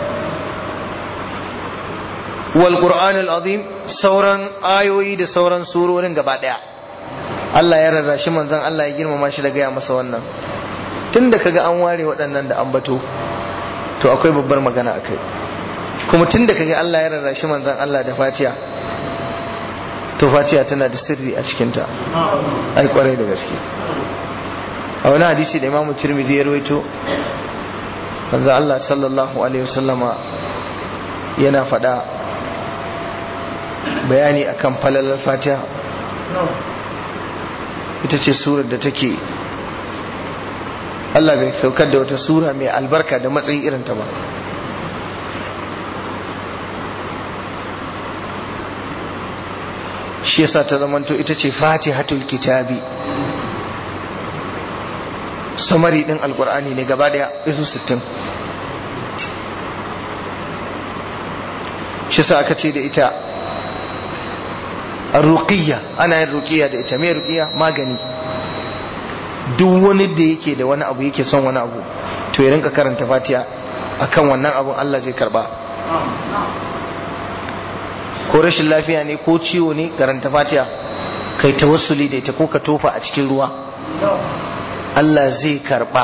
wal qur'an al-azim sauran ayoyi da sauran surorin gaba daya Allah ya rarrashi manzon Allah ya girmama shi da gaya masa wannan tunda kaga an ware waɗannan da ambato to akwai babbar magana akai kuma tun da kaga Allah ya rarrashi manzon Allah da fatiha to fatiha tana da sirri a cikinta ai kwarai da gaske a wani hadisi da imamu tirmidhi ya rawaito manzon Allah sallallahu alaihi wasallama yana faɗa bayani akan falalar fatiha ita ce surar da take Allah bai saukar da wata sura mai albarka da matsayi irin ta ba shi yasa ta zamanto ita ce fatihatul kitabi samari din alkur'ani ne gaba daya isu 60 shi yasa aka ce da ita ruqiyya ana yin ruqiyya da ita me ruqiyya magani duk wani da yake da wani abu yake son wani abu to ya rinka karanta fatiha akan wannan abun Allah zai karba ko rashin lafiya ne ko ciwo ne karanta fatiha kai tawassuli da ita ko ka tofa a cikin ruwa Allah zai karba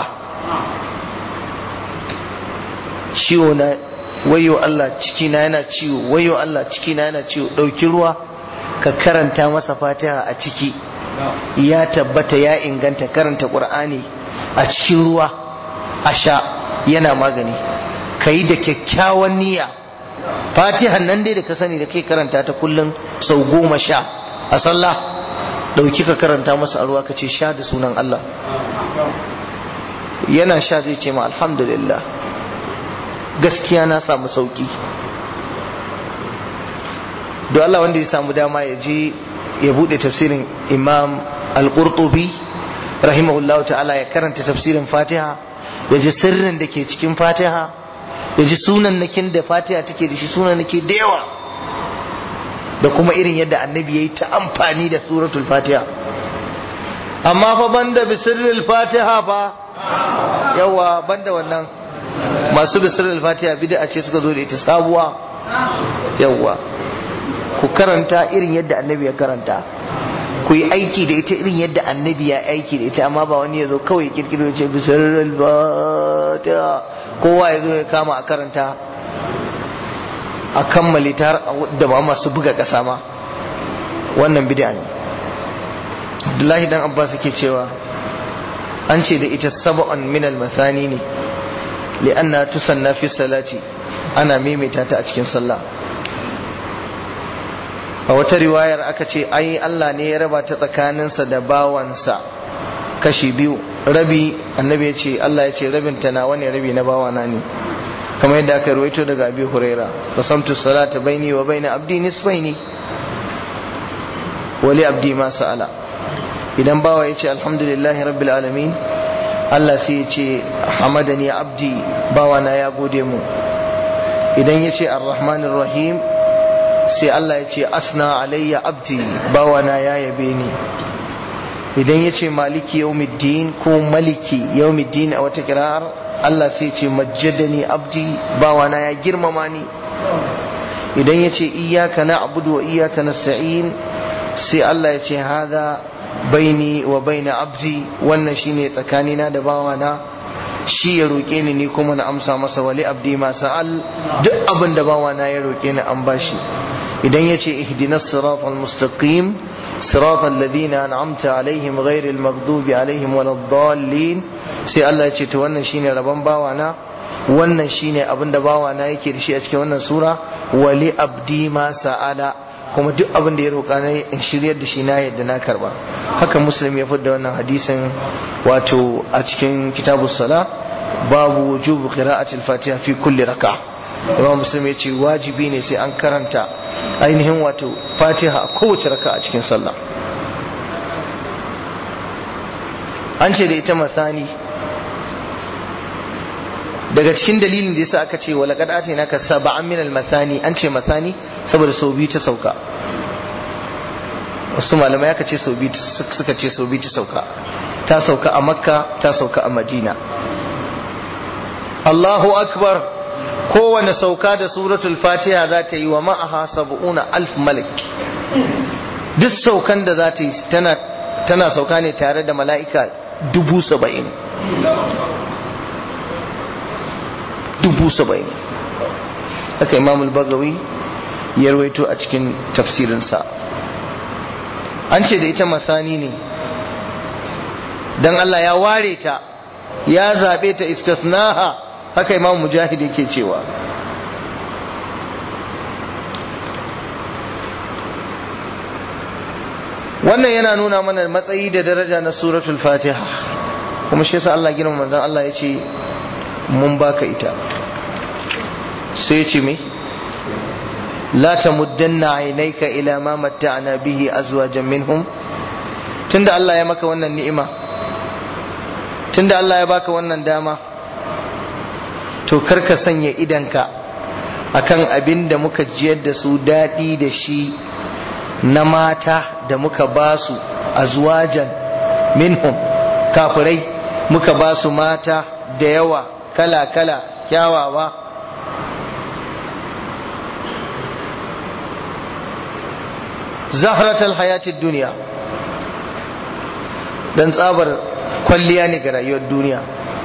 ciwo na wayo Allah ciki na yana ciwo wayo Allah ciki na yana ciwo dauki ruwa ka karanta masa fatiha a ciki ya tabbata ya inganta karanta qur'ani a cikin ruwa a sha yana magani kai da kyakkyawan niyya fatihan nan dai da ka sani da kai karanta ta kullum sau goma sha a sallah dauki ka karanta masa a ruwa ka ce sha da sunan Allah yana sha zai ce ma alhamdulillah gaskiya na samu sauki don Allah wanda ya samu dama ya je ya bude tafsirin imam al-qurtubi rahimahullahu ta'ala ya karanta tafsirin fatiha ya ji sirrin da ke cikin fatiha ya ji sunan nakin da fatiha take da shi sunan nake da yawa da kuma irin yadda annabi ya yi ta amfani da suratul fatiha amma fa banda bisirril fatiha fa yawa banda wannan masu bisirril fatiha bid'a ce suka zo da ita sabuwa yawa ku karanta irin yadda annabi ya karanta ku yi aiki da ita irin yadda annabi ya aiki da ita amma ba wani ya zo kawai kirkiro ce bisirril fatiha kowa ya zo ya kama a karanta a kammale ta da ba masu buga ƙasa ma wannan bid'a ne Abdullahi dan Abbas yake cewa an ce da ita sab'an min al-mathani ne li'anna tusanna fi salati ana maimaita ta a cikin sallah a wata riwayar aka ce ai Allah ne ya raba ta tsakaninsa da bawansa kashi biyu rabi annabi ya ce Allah ya ce rabin ta nawa ne rabi na bawana ne kamar yadda aka ruwaito daga abi huraira qasamtu salata baini wa baina abdi nisfaini wali abdi ma sa'ala idan bawa ya ce alhamdulillahi rabbil alamin Allah sai ya ce hamadani abdi bawana ya gode mu idan ya ce arrahmanir rahim sai Allah ya ce asna alayya abdi bawana ya yabe ni idan ya ce maliki yaumiddin ko maliki yaumiddin a wata kirar Allah sai ce majjadani abdi bawana ya girmama ni idan ya ce iyaka na abudu wa iyaka nasta'in sai Allah ya ce hada baini wa baina abdi wannan shine tsakanina da bawana shi ya roƙe ni ni kuma na amsa masa wali abdi ma sa'al duk abin da bawana ya roƙe ni an bashi idan ya ce ihdinas siratal mustaqim siratal ladina an'amta alaihim ghairil maghdubi alaihim waladdallin sai Allah ya ce to wannan shine rabon bawana wannan shine abin da bawana yake da shi a cikin wannan sura wali abdi ma sa'ala kuma duk abin da ya roƙa na in shiryar da shi na yadda na karba haka muslim ya fidda wannan hadisin wato a cikin kitabus sala babu wujubu qira'atil fatiha fi kulli raka imam muslim ya ce wajibi ne sai an karanta ainihin wato fatiha a kowace raka a cikin sallah an ce da ita masani daga cikin dalilin da yasa aka ce wa laqad atainaka sab'an min al-mathani an ce mathani saboda sau biyu ta sauka wasu malamai aka ce sau biyu suka ce sau biyu ta sauka ta sauka a makka ta sauka a madina Allahu akbar kowane sauka da suratul fatiha za ta yi wa ma'aha sab'una alf malik duk saukan da za ta yi tana sauka ne tare da mala'ika dubu saba'in dubu saba'in haka imam al-bagawi ya rawaito a cikin tafsirinsa an ce da ita masani ne dan Allah ya ware ta ya zabe ta istisnaha haka imam mujahid yake cewa wannan yana nuna mana matsayi da daraja na suratul fatiha kuma shi yasa Allah girma manzon Allah ya ce mun baka ita sai ya ce me la tamuddanna aynayka ila ma matta'na bihi azwajan minhum tunda Allah ya maka wannan ni'ima tunda Allah ya baka wannan dama to karka sanya idanka akan abin da muka jiyar da su daɗi da shi na mata da muka ba su azwajan minhum kafirai muka ba su mata da yawa kala-kala kyawawa zahratal hayatid duniya dan tsabar kwalliya ne ga rayuwar duniya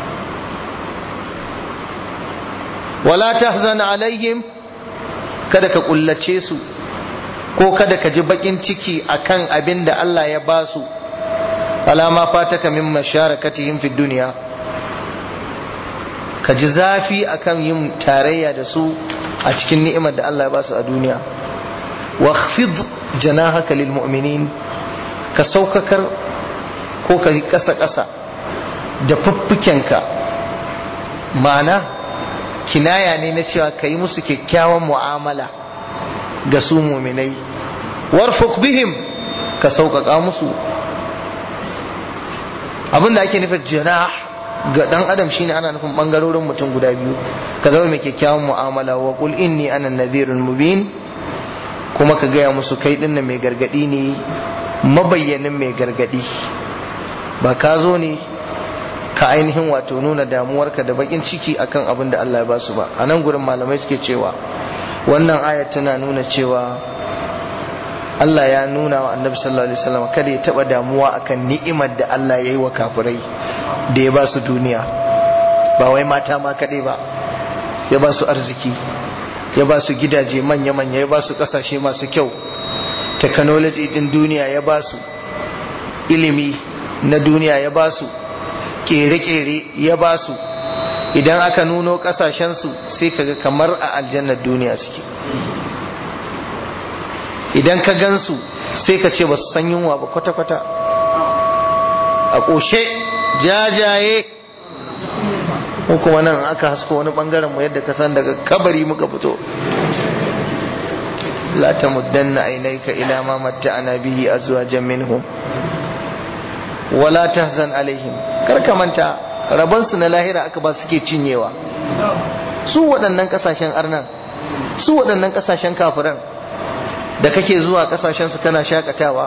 wala tahzan alaihim kada ka kullace su ko kada ka ji bakin ciki akan abin da Allah ya ba su alama fataka min masharakatihim fi duniya ka ji zafi akan yin tarayya da su a cikin ni'imar da Allah ya ba su a duniya wakhfid janahaka lil mu'minin ka saukakar ko ka yi kasa kasa da fuffukenka ma'ana kinaya ne na cewa ka yi musu kyakkyawan mu'amala ga su muminai warfuk bihim ka sauƙaƙa musu abinda ake nufin jinah ga dan adam shine ana nufin bangarorin mutum guda biyu ka zama mai kyakkyawan mu'amala wa qul inni ana nadhirun mubin kuma ka gaya musu kai din mai gargadi ne mabayyanin mai gargadi ba ka zo ne ka ainihin wato nuna damuwarka da bakin ciki akan abin da Allah ya ba su ba a nan gurin malamai suke cewa wannan ayat tana nuna cewa Allah ya nuna wa annabi sallallahu alaihi wasallam kada ya taba damuwa akan ni'imar da Allah ya yi wa kafirai da ya ba su duniya ba wai mata ma kadai ba ya ba su arziki ya ba su gidaje manya-manya ya ba su kasashe masu kyau technology din duniya ya ba su ilimi na duniya ya ba su kere-kere ya ba su idan aka nuno kasashensu sai kaga kamar a aljannar duniya suke idan ka gansu sai ka ce ba su san yunwa ba kwata-kwata a ƙoshe jajaye ko kuma nan aka hasko wani bangaren mu yadda ka san daga kabari muka fito la tamuddanna aynayka ila ma matta'ana bihi azwajan minhum wala tahzan alaihim kar ka manta rabon su na lahira aka ba suke cinyewa su waɗannan kasashen arnan su waɗannan kasashen kafiran da kake zuwa kasashen su kana shakatawa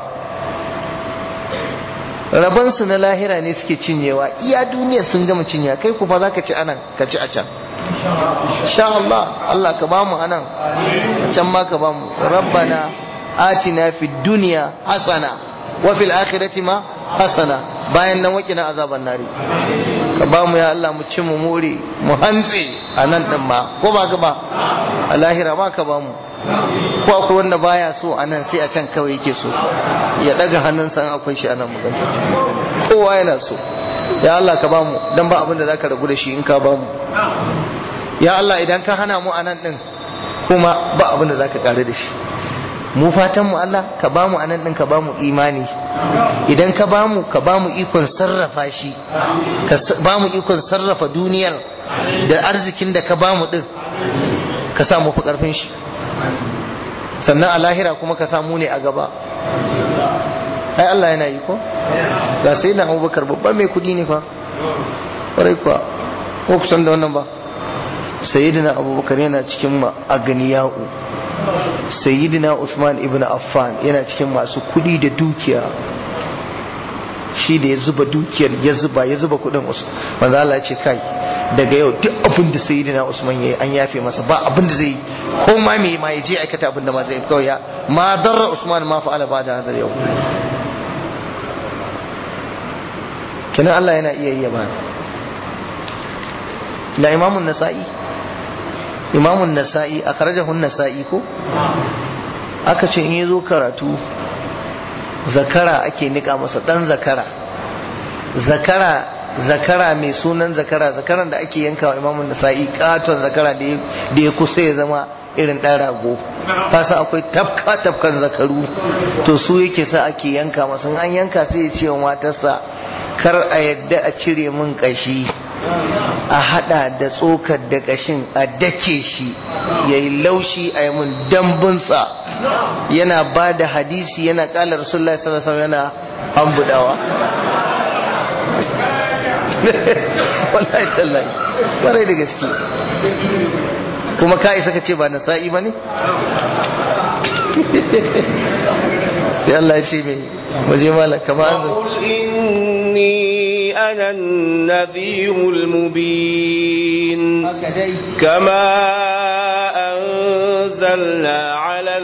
rabon su na lahira ne suke cinyewa iya duniya sun gama cinyewa kai ku fa za ka ci anan ka ci a can sha Allah Allah ka bamu anan a can ma ka bamu rabbana atina fid dunya hasana wa fil akhirati ma hasana bayan nan wakina azaban nari ka bamu ya Allah mu ci mu more mu hantse a nan din ma ko ba ka ba a lahira ma ka bamu ko akwai wanda baya so a nan sai a can kawai yake so ya daga hannunsa an akwai shi a nan magana kowa yana so ya Allah ka bamu dan ba abin da zaka ragu da shi in ka bamu ya Allah idan ka hana mu a nan din kuma ba abin da zaka kare da shi mu fatan mu Allah ka bamu a nan din ka bamu imani idan ka bamu ka bamu ikon sarrafa shi ka bamu ikon sarrafa duniyar da arzikin da ka bamu din ka sa mu fi karfin shi sannan a lahira kuma ka samu ne a gaba ai Allah yana yi ko ga sai na abubakar babban mai kudi ne fa ƙwarai kuwa ko kusan da wannan ba sayyidina abubakar yana cikin aganiya'u sayyidina usman ibn affan yana cikin masu kudi da dukiya shi da ya zuba dukiyar ya zuba ya zuba kudin manzo Allah ya ce kai daga yau duk abin da sayyidina Usman yayi an yafe masa ba abin da zai ko ma me ma yaje aikata abin da ma zai kawai ya ma darra Usman ma fa'ala ba da hadar yau kenan Allah yana iya yi ba la Imam nasai imamun nasa'i a karajahun nasa'i ko aka ce in yi zo karatu zakara ake nika masa dan zakara zakara zakara mai sunan zakara zakaran da ake yanka wa imamun nasa'i katon zakara da ya kusa ya zama irin ɗan rago kasa akwai tafka tafkan zakaru to su yake sa ake yanka masa an yanka sai ya ce wa matarsa kar a yadda a cire min kashi a hada da tsokar da kashin a dake shi ya yi laushi a yi mun dambunsa yana ba da hadisi yana kala rasulullah sallallahu alaihi yana ambudawa wallahi tallahi kwarai da gaske kuma ka isa ka ce ba nasa'i ba ne sai Allah ya ce mai waje malaka ba an إني أنا النذير المبين كما أنزلنا على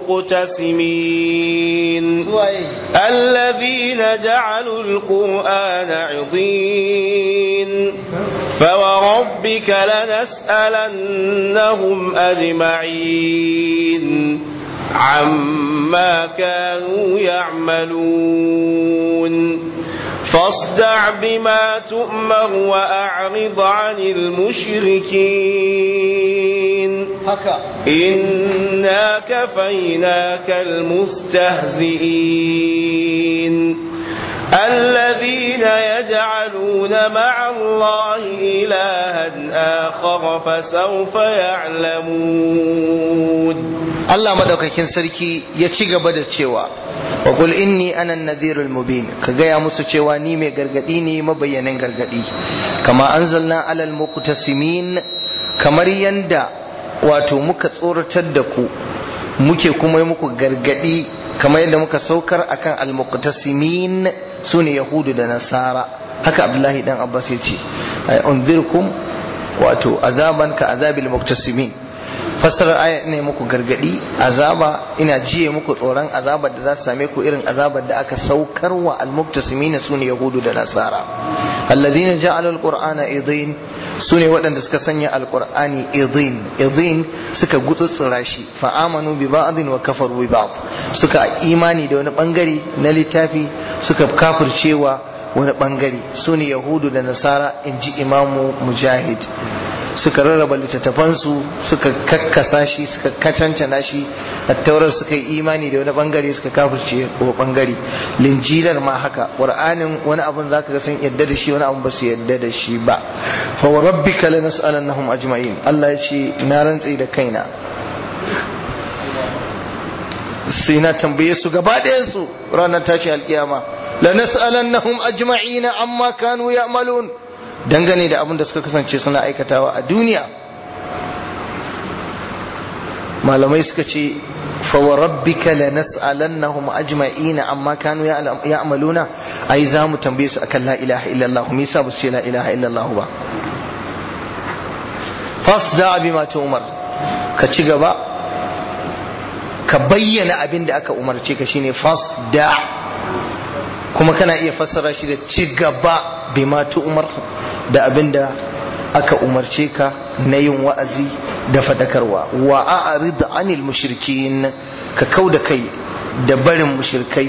المقتسمين الذين جعلوا القرآن عضين فوربك لنسألنهم أجمعين عما كانوا يعملون فاصدع بما تؤمر وأعرض عن المشركين إنا كفيناك المستهزئين الذين يجعلون مع الله إلها آخر فسوف يعلمون Allah madaukakin sarki ya ci gaba da cewa wa qul inni ana an-nadhirul mubin ka gaya musu cewa ni mai gargadi ne mabayyanin gargadi kama anzalna alal muqtasimin kamar yanda wato muka tsoratar da ku muke kuma yi muku gargadi kamar yadda muka saukar akan al-muqtasimin sune yahudu da nasara haka abdullahi dan abbas ya ce ay unzirkum wato azaban ka azabil muqtasimin fassarar aya ne muku gargadi azaba ina jiye muku tsoron azabar da za su same ku irin azabar da aka saukar wa almuktasimina sune yahudu da nasara alladhina ja'alu alqur'ana idin sune waɗanda suka sanya alqur'ani idin idin suka gutsutsura shi fa amanu bi ba'din wa kafaru bi ba'd suka imani da wani bangare na littafi suka kafircewa wani bangare sune yahudu da nasara inji imamu mujahid suka rarraba littattafansu suka kakkasa shi suka kacancana shi attaurar suka yi imani da wani bangare suka kafirce wa bangare linjilar ma haka qur'anin wani abun zaka ga sun yadda da shi wani abun ba su yadda da shi ba fa wa rabbika lanas'alannahum ajma'in Allah ya ce na rantsi da kaina sai na tambaye su gaba ɗayan su ranar tashi alkiyama lanas'alannahum ajma'ina amma kanu ya'malun dangane da abin da suka kasance suna aikatawa a duniya malamai suka ce fawarabbika lanas'alannahum ajma'ina amma kanu ya'maluna ai za mu tambaye su akan la ilaha illallah me yasa ba su ce la ilaha illallah ba fasda bima tu'mar ka ci gaba ka bayyana abin da aka umarce ka shine fasda kuma kana iya fassara shi da ci gaba bima tu'mar da abin da aka umarce ka na yin wa'azi da fadakarwa wa a'rid anil mushrikin ka kau da kai da barin mushrikai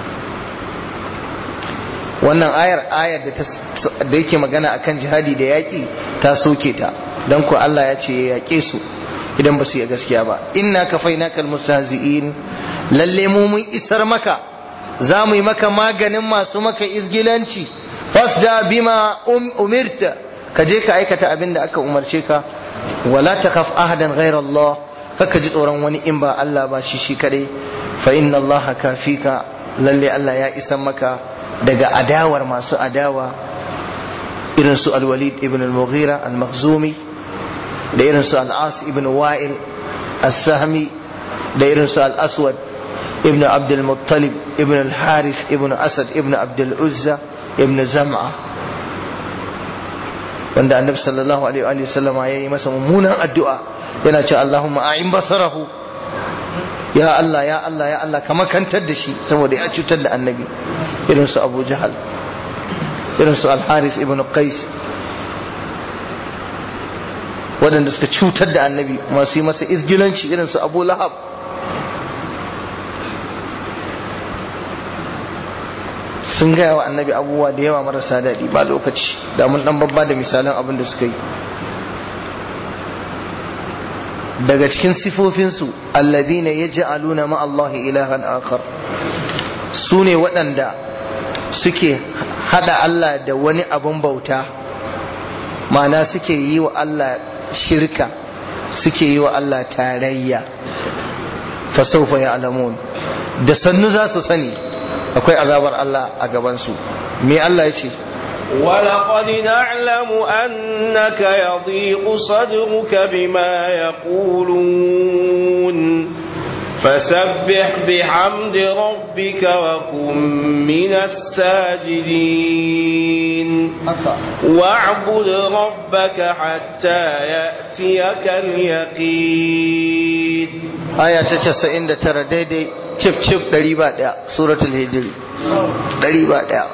wannan ayar ayar da yake magana akan jihadi da yaƙi ta soke ta don ku Allah ya ce ya yaƙe su idan ba su yi gaskiya ba inna kafainaka almustahzi'in lalle mu mun isar maka za mu yi maka maganin masu maka izgilanci fasda bima umirta ka je ka aikata abin da aka umarce ka wala takhaf ahadan ghayra Allah kaka ji tsoron wani in ba Allah ba shi shi kadai fa inna Allah kafika lalle Allah ya isan maka daga adawar masu adawa irin su al-Walid ibn al-Mughira al-Makhzumi da irin su al-As ibn Wa'il as-Sahmi da irin su al-Aswad ibn Abd al-Muttalib ibn al-Harith ibn Asad ibn Abd al-Uzza ibn Zam'a wanda annabi sallallahu alaihi wa sallama ya yi masa mummunan addu'a yana cewa Allahumma a'in basarahu ya Allah ya Allah ya Allah ka makantar da shi saboda ya cutar da annabi irin su Abu Jahal irin su Al-Haris ibn Qais waɗanda suka cutar da annabi masu yi masa izgilanci irin su abu lahab sun gaya wa annabi abubuwa da yawa marasa daɗi ba lokaci da mun ɗan babba da misalan abin da suka yi daga cikin sifofinsu alladhina yaj'aluna ma Allah ilahan akhar su ne waɗanda suke hada Allah da wani abin bauta ma'ana suke yi wa Allah shirka suke yi wa Allah tarayya fasaufa ya alamun da sannu za su sani akwai azabar Allah a gabansu me Allah ya ce ولقد نعلم أنك يضيق صدرك بما يقولون فسبح بحمد ربك وكن من الساجدين واعبد ربك حتى يأتيك اليقين aya ta casa'in da tara daidai cif cif ɗari ba ɗaya suratul hijiri ɗari ba ɗaya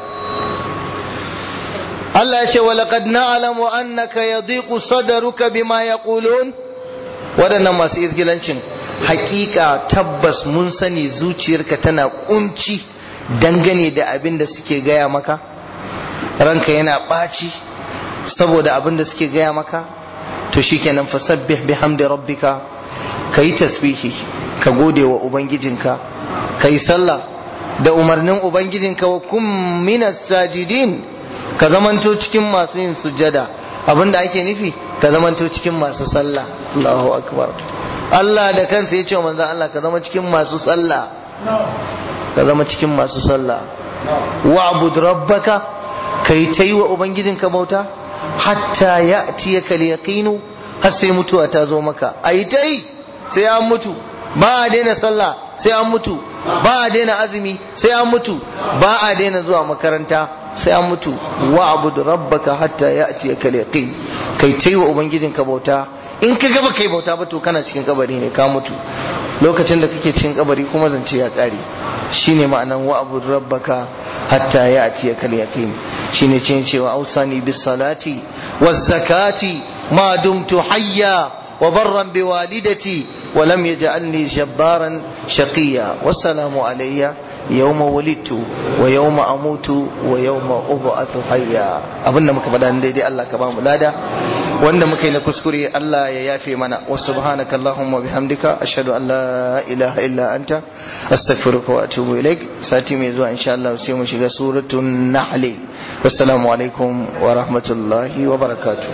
Allah ya ce wa laqad na'lamu annaka yadhiqu sadruka bima yaqulun waɗannan masu izgilancin hakika tabbas mun sani zuciyarka tana kunci dangane da abin da suke gaya maka ranka yana ɓaci saboda abin da suke gaya maka to shikenan fasabbih bihamdi rabbika kayi tasbihi ka gode wa ubangijinka kayi sallah da umarnin ubangijinka wa kum minas sajidin ka zamanto cikin masu yin sujjada abinda ake nufi ka zamanto cikin masu sallah Allahu akbar Allah da kansa ya ce wa manzon Allah ka zama cikin masu sallah ka zama cikin masu sallah wa'bud rabbaka kai ta yi wa ubangijinka bauta hatta ya'tiyaka al-yaqinu har sai mutuwa ta zo maka ai ta yi sai an mutu ba a daina sallah sai an mutu ba a daina azumi sai an mutu ba a daina zuwa makaranta sai an mutu wa abudu rabbaka hatta ya'tiyaka al-yaqin kai tai wa ubangijinka bauta in ka gaba kai bauta ba to kana cikin kabari ne ka mutu lokacin da kake cikin kabari kuma zance ya kare shine ma'anan wa abudu rabbaka hatta ya'tiyaka al-yaqin shine cin cewa ausani bis salati waz zakati ma dumtu hayya وبرا بوالدتي ولم يجعلني جبارا شقيا والسلام علي يوم ولدت ويوم اموت ويوم ابعث حيا abinda muka faɗa daidai Allah ka bamu lada wanda muka yi na kuskure Allah ya yafe mana wa subhanaka allahumma bihamdika ashhadu an la ilaha illa anta astaghfiruka wa atubu ilaik sati mai zuwa insha Allah sai mu shiga suratul nahl wassalamu alaikum wa rahmatullahi wa barakatuh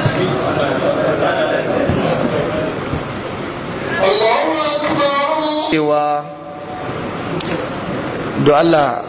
cewa do Allah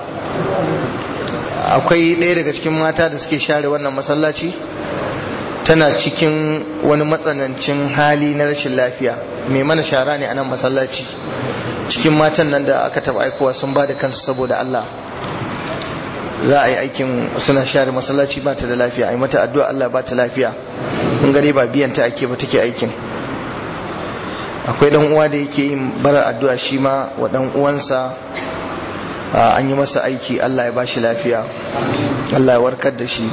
akwai ɗaya daga cikin mata da suke share wannan masallaci tana cikin wani matsanancin hali na rashin lafiya mai mana shara ne a nan masallaci cikin matan nan da aka taba aikowa sun ba da kansu saboda Allah za a yi aikin suna share masallaci ba ta da lafiya a yi mata addu'a Allah ba ta lafiya kun gare ba biyan ta ake ba take aikin akwai dan uwa da yake yin barar addu'a shi ma wa dan uwansa an yi masa aiki Allah ya bashi lafiya Allah ya warkar da shi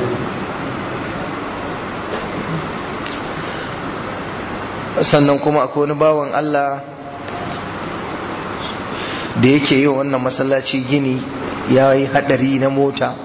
sannan kuma akwai wani bawan Allah da yake yi wannan masallaci gini ya yi hadari na mota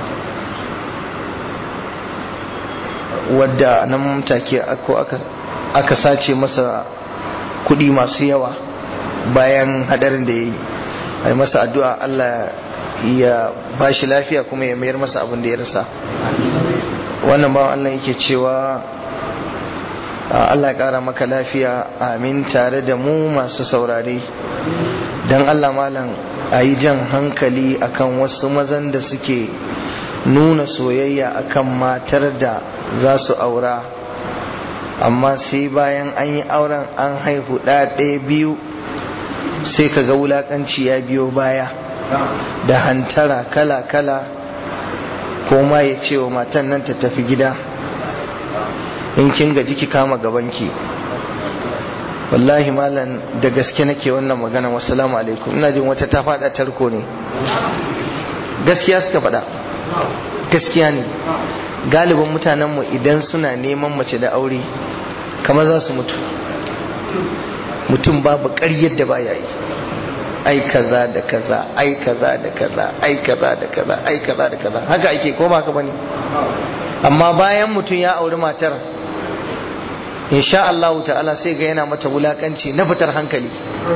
wadda nan take aka sace masa kudi masu yawa bayan hadarin da ya yi a yi masa addu'a Allah ya ba shi lafiya kuma ya mayar masa abin da ya rasa wannan bawan Allah yake cewa Allah ya kara maka lafiya amin tare da mu masu saurare don Allah malam a yi jan hankali akan wasu mazan da suke nuna soyayya akan matar da za su aura amma sai bayan an yi auren an haihu ɗaya biyu sai ka ga wulaƙanci ya biyo baya da hantara kala-kala ko ma ya ce wa matan nan ta tafi gida in kin gaji ki kama gabanki wallahi malam da gaske nake wannan magana wasalamu alaikum ina jin wata ta faɗa tarko ne gaskiya suka faɗa gaskiya ne galibin mutanenmu idan suna neman mace da aure kamar za su mutu mutum babu ƙaryar da baya yi ai kaza da kaza ai kaza da kaza ai kaza da kaza ai kaza da kaza haka ake ko ba ka bane amma bayan mutum ya auri matar insha Allah ta'ala sai ga yana mata wulakanci na fitar hankali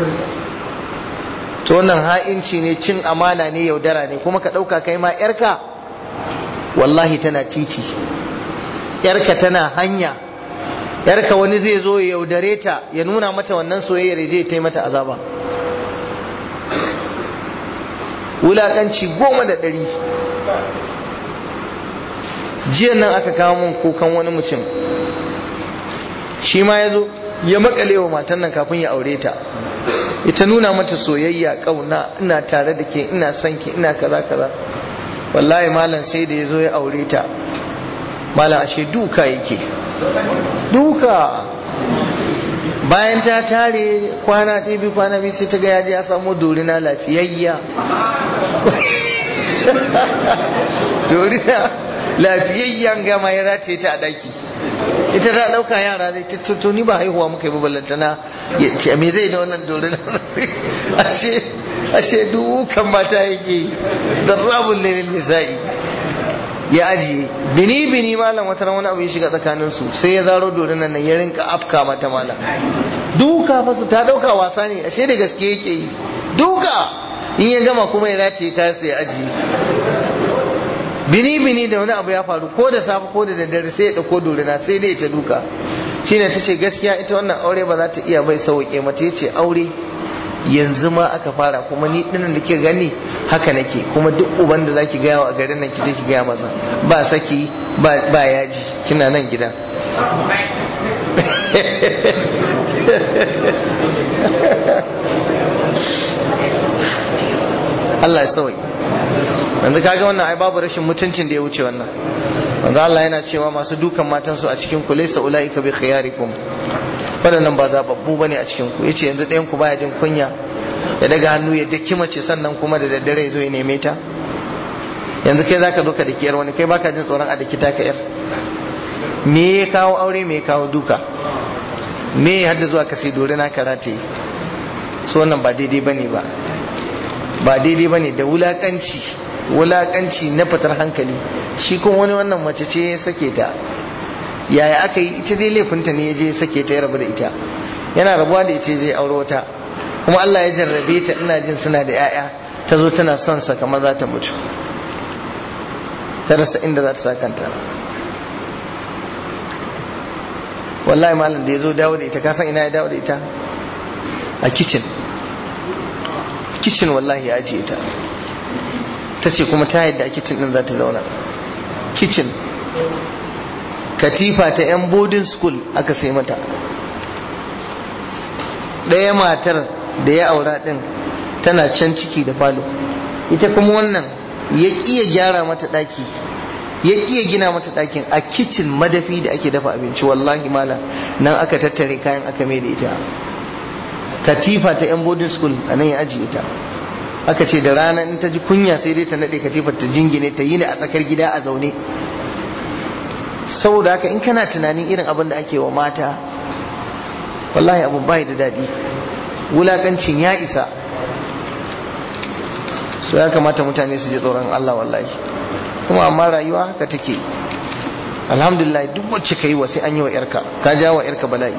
to wannan ha'inci ne cin amana ne yaudara ne kuma ka ɗauka kai ma yarka wallahi tana titi yarka tana hanya yarka wani zai zo ya yaudare ta ya nuna mata wannan soyayyar zai ta mata azaba wulakanci goma da ɗari jiya nan aka kawo mun kukan wani mutum shi ma ya zo ya makale wa matan nan kafin ya aure ta ita nuna mata soyayya kauna ina tare da ke ina son ki ina kaza kaza wallahi malam sai da ya zo ya aure ta malam ashe duka yake duka bayan ta tare kwana ɗibi kwana biyu sai ta ga yaji ya samu dorina lafiyayya dorina lafiyayyan gama ya rataye ta a daki ita ta ɗauka yara zai ta to ni ba haihuwa muka yi ballantana ya ce me zai da wannan dorina ashe ashe dukan mata yake da rabun lilin nisa'i ya ajiye bini bini malam wata wani abu ya shiga tsakanin su sai ya zaro dorinan nan ya rinka afka mata malam duka fa su ta dauka wasa ne ashe da gaske yake yi duka in ya gama kuma ya rataye ta sai ya ajiye bini bini da wani abu ya faru ko da safe ko da daddare sai ya dauko dorina sai dai ta duka shine ta ce gaskiya ita wannan aure ba za ta iya bai sauke mata yace aure yanzu ma aka fara kuma ni dinnan da ke gani haka nake kuma duk uban da zaki gaya wa a garin nan ki je ki gaya masa ba saki ba ba yaji kina nan gida Allah ya sauyi yanzu kaga wannan ai babu rashin mutuncin da ya wuce wannan manzo Allah yana cewa masu dukan matansu a cikin ku laysa ulaika bi khiyarikum waɗannan ba zababbu bane a cikin ku yace yanzu ɗayan ku baya jin kunya ya daga hannu ya daki mace sannan kuma da daddare ya zo ya neme ta yanzu kai zaka zo ka daki yar wani kai baka jin tsoron a daki ta ka yar me ya kawo aure me ya kawo duka me ya hadda zuwa ka sai dore na karate so wannan ba daidai bane ba ba daidai bane da wulakanci wulakanci na fitar hankali shi kuma wani wannan mace ce ya sake ta yaya aka yi ita dai laifinta ne ya je sake ta ya rabu da ita yana rabuwa da ita je aure wata kuma Allah ya jarrabe ta ina jin suna da 'ya'ya ta zo tana son sa kamar za ta mutu ta rasa inda za ta sa kanta wallahi malam da ya zo dawo da ita ka san ina ya dawo da ita a kitchen kitchen wallahi ya ajiye ta ta ce kuma ta yadda a kitchen din za ta zauna kitchen katifa ta 'yan boarding school aka sai mata ɗaya matar da ya aura ɗin tana can ciki da falo ita kuma wannan ya ƙiya gyara mata ɗaki ya ƙiya gina mata ɗakin a kicin madafi da ake dafa abinci wallahi mala nan aka tattare kayan aka mai da ita katifa ta 'yan boarding school a nan ya ajiye ta aka ce da rana in ta ji kunya sai dai ta naɗe katifar ta jingine ta yi ne a tsakar gida a zaune saboda haka in kana tunanin irin abin da ake wa mata wallahi abu bai da daɗi wulakancin ya isa so ya kamata mutane su ji tsoron Allah wallahi kuma amma rayuwa haka take alhamdulillah duk wacce ka yi wa sai an yi wa yarka ka ja wa yarka bala'i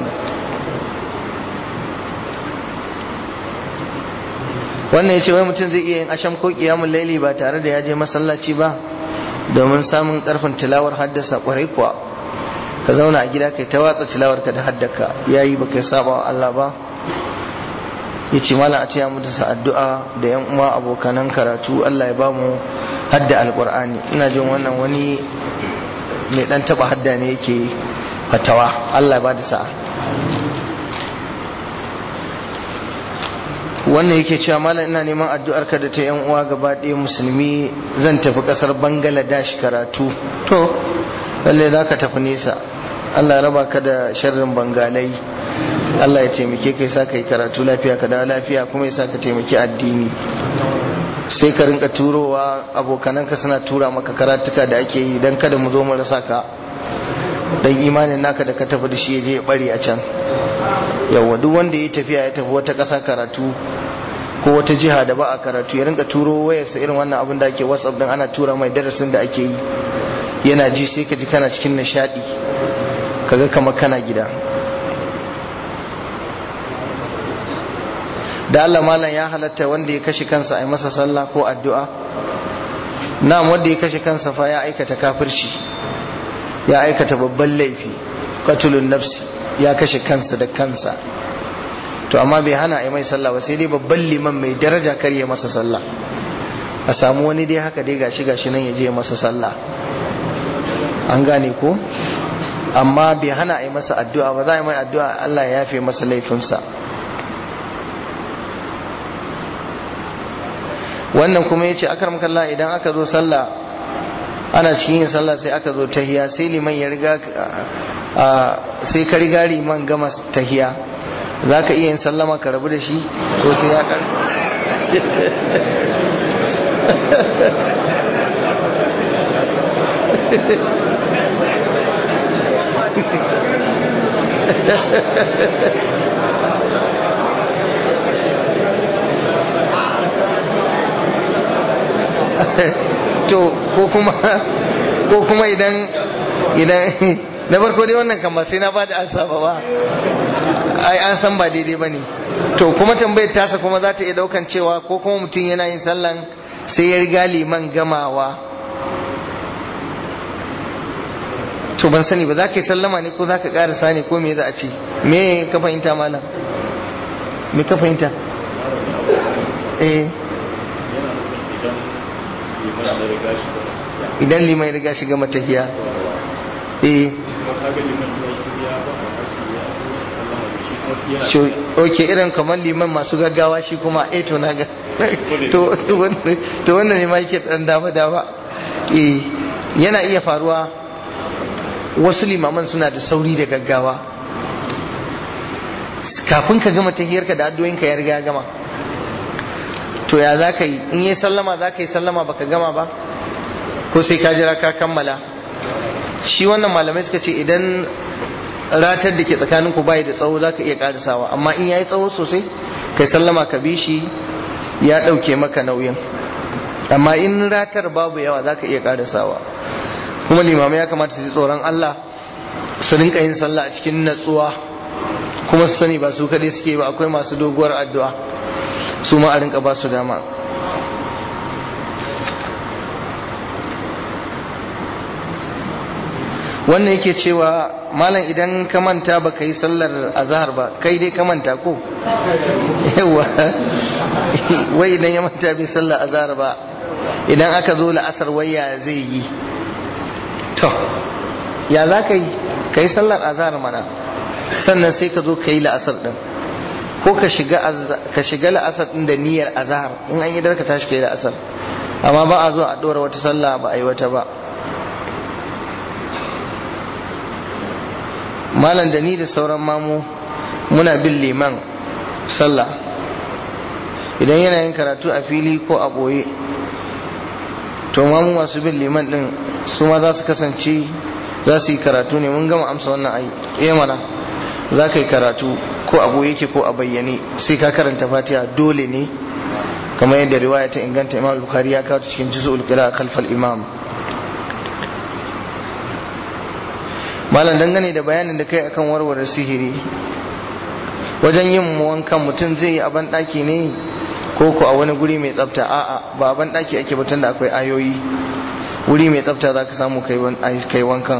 wannan ya ce wai mutum zai iya yin asham ko kiyamun laili ba tare da ya je masallaci ba domin samun karfin tilawar haddasa kwarai kuwa ka zauna a gida kai ta watsa tilawar ka da haddaka yayi ba kai saba wa Allah ba ya ce mala a taya mutu sa addu'a da yan uwa abokanan karatu Allah ya bamu hadda alqur'ani ina jin wannan wani mai dan taba hadda ne yake fatawa Allah ya bada sa'a wannan yake cewa malam ina neman addu'ar ka da ta yan uwa gaba ɗaya musulmi zan tafi ƙasar bangladesh karatu to lalle za ka tafi nesa allah raba ka da sharrin bangalai allah ya taimake ka sa ka yi karatu lafiya ka da lafiya kuma ya sa ka taimaki addini sai ka rinka turowa abokananka suna tura maka karatuka da ake yi don kada mu zo mu rasa ka don imanin naka da ka tafi da shi ya je ya bari a can yawa duk wanda ya tafiya ya tafi wata ƙasa karatu ko wata jiha da ba a karatu ya rinka turo wayarsa irin wannan abin da ake whatsapp din ana tura mai darasin da ake yi yana ji sai ka ji kana cikin nishadi kaga kamar kana gida da Allah malam ya halatta wanda ya kashe kansa a masa sallah ko addu'a na'am wanda ya kashe kansa fa ya aikata kafirci ya aikata babban laifi qatlun nafsi ya kashe kansa da kansa to amma bai hana a mai sallah ba sai dai babban liman mai daraja kar ya masa sallah a samu wani dai haka dai gashi gashi nan ya je masa sallah an gane ko amma bai hana a yi masa addu'a ba za a yi mai addu'a Allah ya yafe masa laifinsa wannan kuma ya ce akar makalla idan aka zo sallah ana cikin yin sallah sai aka zo tahiya sai liman ya riga sai ka riga liman gama tahiya za ka iya yin sallama ka rabu da shi ko sai ya kar to ko kuma ko kuma idan idan na farko dai wannan kan ba sai na bada ansa ba ba ai an san ba daidai bane to kuma tambayar tasa kuma za ta iya daukan cewa ko kuma mutum yana yin sallan sai ya riga liman gamawa to ban sani ba za ka yi sallama ne ko za ka karasa ne ko me za a ce me ka fahimta malam me ka fahimta eh idan liman ya riga shiga matahiya eh ok irin kamar liman masu gaggawa shi kuma eh to na ga to wannan ne ma yake dan dama dama eh yana iya faruwa wasu limaman suna da sauri da gaggawa kafin ka gama tahiyarka da addu'o'inka ya riga ya gama to ya za ka yi in yi sallama za ka yi sallama baka gama ba ko sai ka jira ka kammala shi wannan malamai suka ce idan ratar da ke tsakanin ku bai da tsawo za ka iya karisawa amma in ya yi tsawo sosai kai sallama ka bi shi ya ɗauke maka nauyin amma in ratar babu yawa za ka iya karisawa kuma limamai ya kamata su ji tsoron Allah su rinka yin sallah a cikin natsuwa kuma su sani ba su kaɗai suke ba akwai masu doguwar addu'a su ma a rinka ba su dama wannan yake cewa malam idan ka manta ba ka yi sallar azahar ba kai dai ka manta ko yawa wai idan ya manta bai sallar azahar ba idan aka zo la'asar waya zai yi to ya za ka yi ka yi sallar azahar mana sannan sai ka zo ka yi la'asar din ko ka shiga la'asar din da niyyar azahar in an yi darka tashi ka yi la'asar amma ba a zo a ɗora wata sallah ba a yi wata ba malam da ni da sauran mamu muna bin liman sallah idan yana yin karatu a fili ko a ɓoye to mamu masu bin liman din su ma za su kasance za su yi karatu ne mun gama amsa wannan ai iya mana za ka yi karatu ko a ɓoye ke ko a bayyane sai ka karanta fatiha dole ne kamar yadda riwaya ta inganta imam bukhari ya kawo cikin juz'ul qira khalfal imam malam dangane da bayanin da kai akan warware sihiri wajen yin wankan mutum zai yi a banɗaki ne ko ko a wani guri mai tsafta a'a ba a banɗaki ake batun da akwai ayoyi wuri mai tsafta za ka samu kai wankan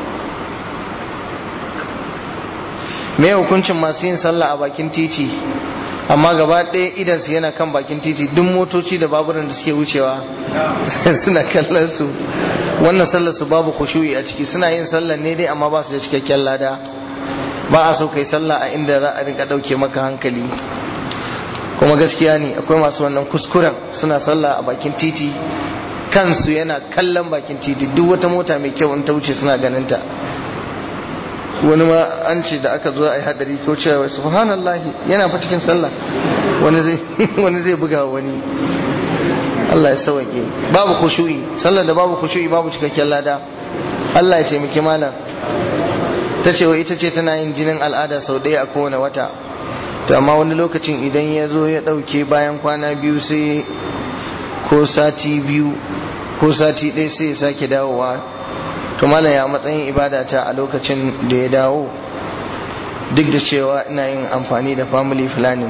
me hukuncin masu yin sallah a bakin titi amma gaba ɗaya idansu yana kan bakin titi duk motoci da baburan da suke wucewa suna kallon su wannan sallar su babu khushu'i a ciki suna yin sallar ne dai amma ba su da cikakken lada ba a so kai sallah a inda za a rinka ɗauke maka hankali kuma gaskiya ne akwai masu wannan kuskuren suna sallah a bakin titi kansu yana kallon bakin titi duk wata mota mai kyau in ta wuce suna ganin ta wani ma an ce da aka zo a yi hadari ko cewa subhanallahi yana fa cikin sallah wani zai wani zai buga wani Allah ya sauke babu khushu'i sallar da babu khushu'i babu cikakken lada Allah ya taimaki malam ta ce wa ita ce tana yin jinin al'ada sau ɗaya a kowane wata to amma wani lokacin idan ya zo ya ɗauke bayan kwana biyu sai ko sati biyu ko sati ɗaya sai ya sake dawowa to malam ya matsayin ibada ta a lokacin da ya dawo duk da cewa ina yin amfani da family planning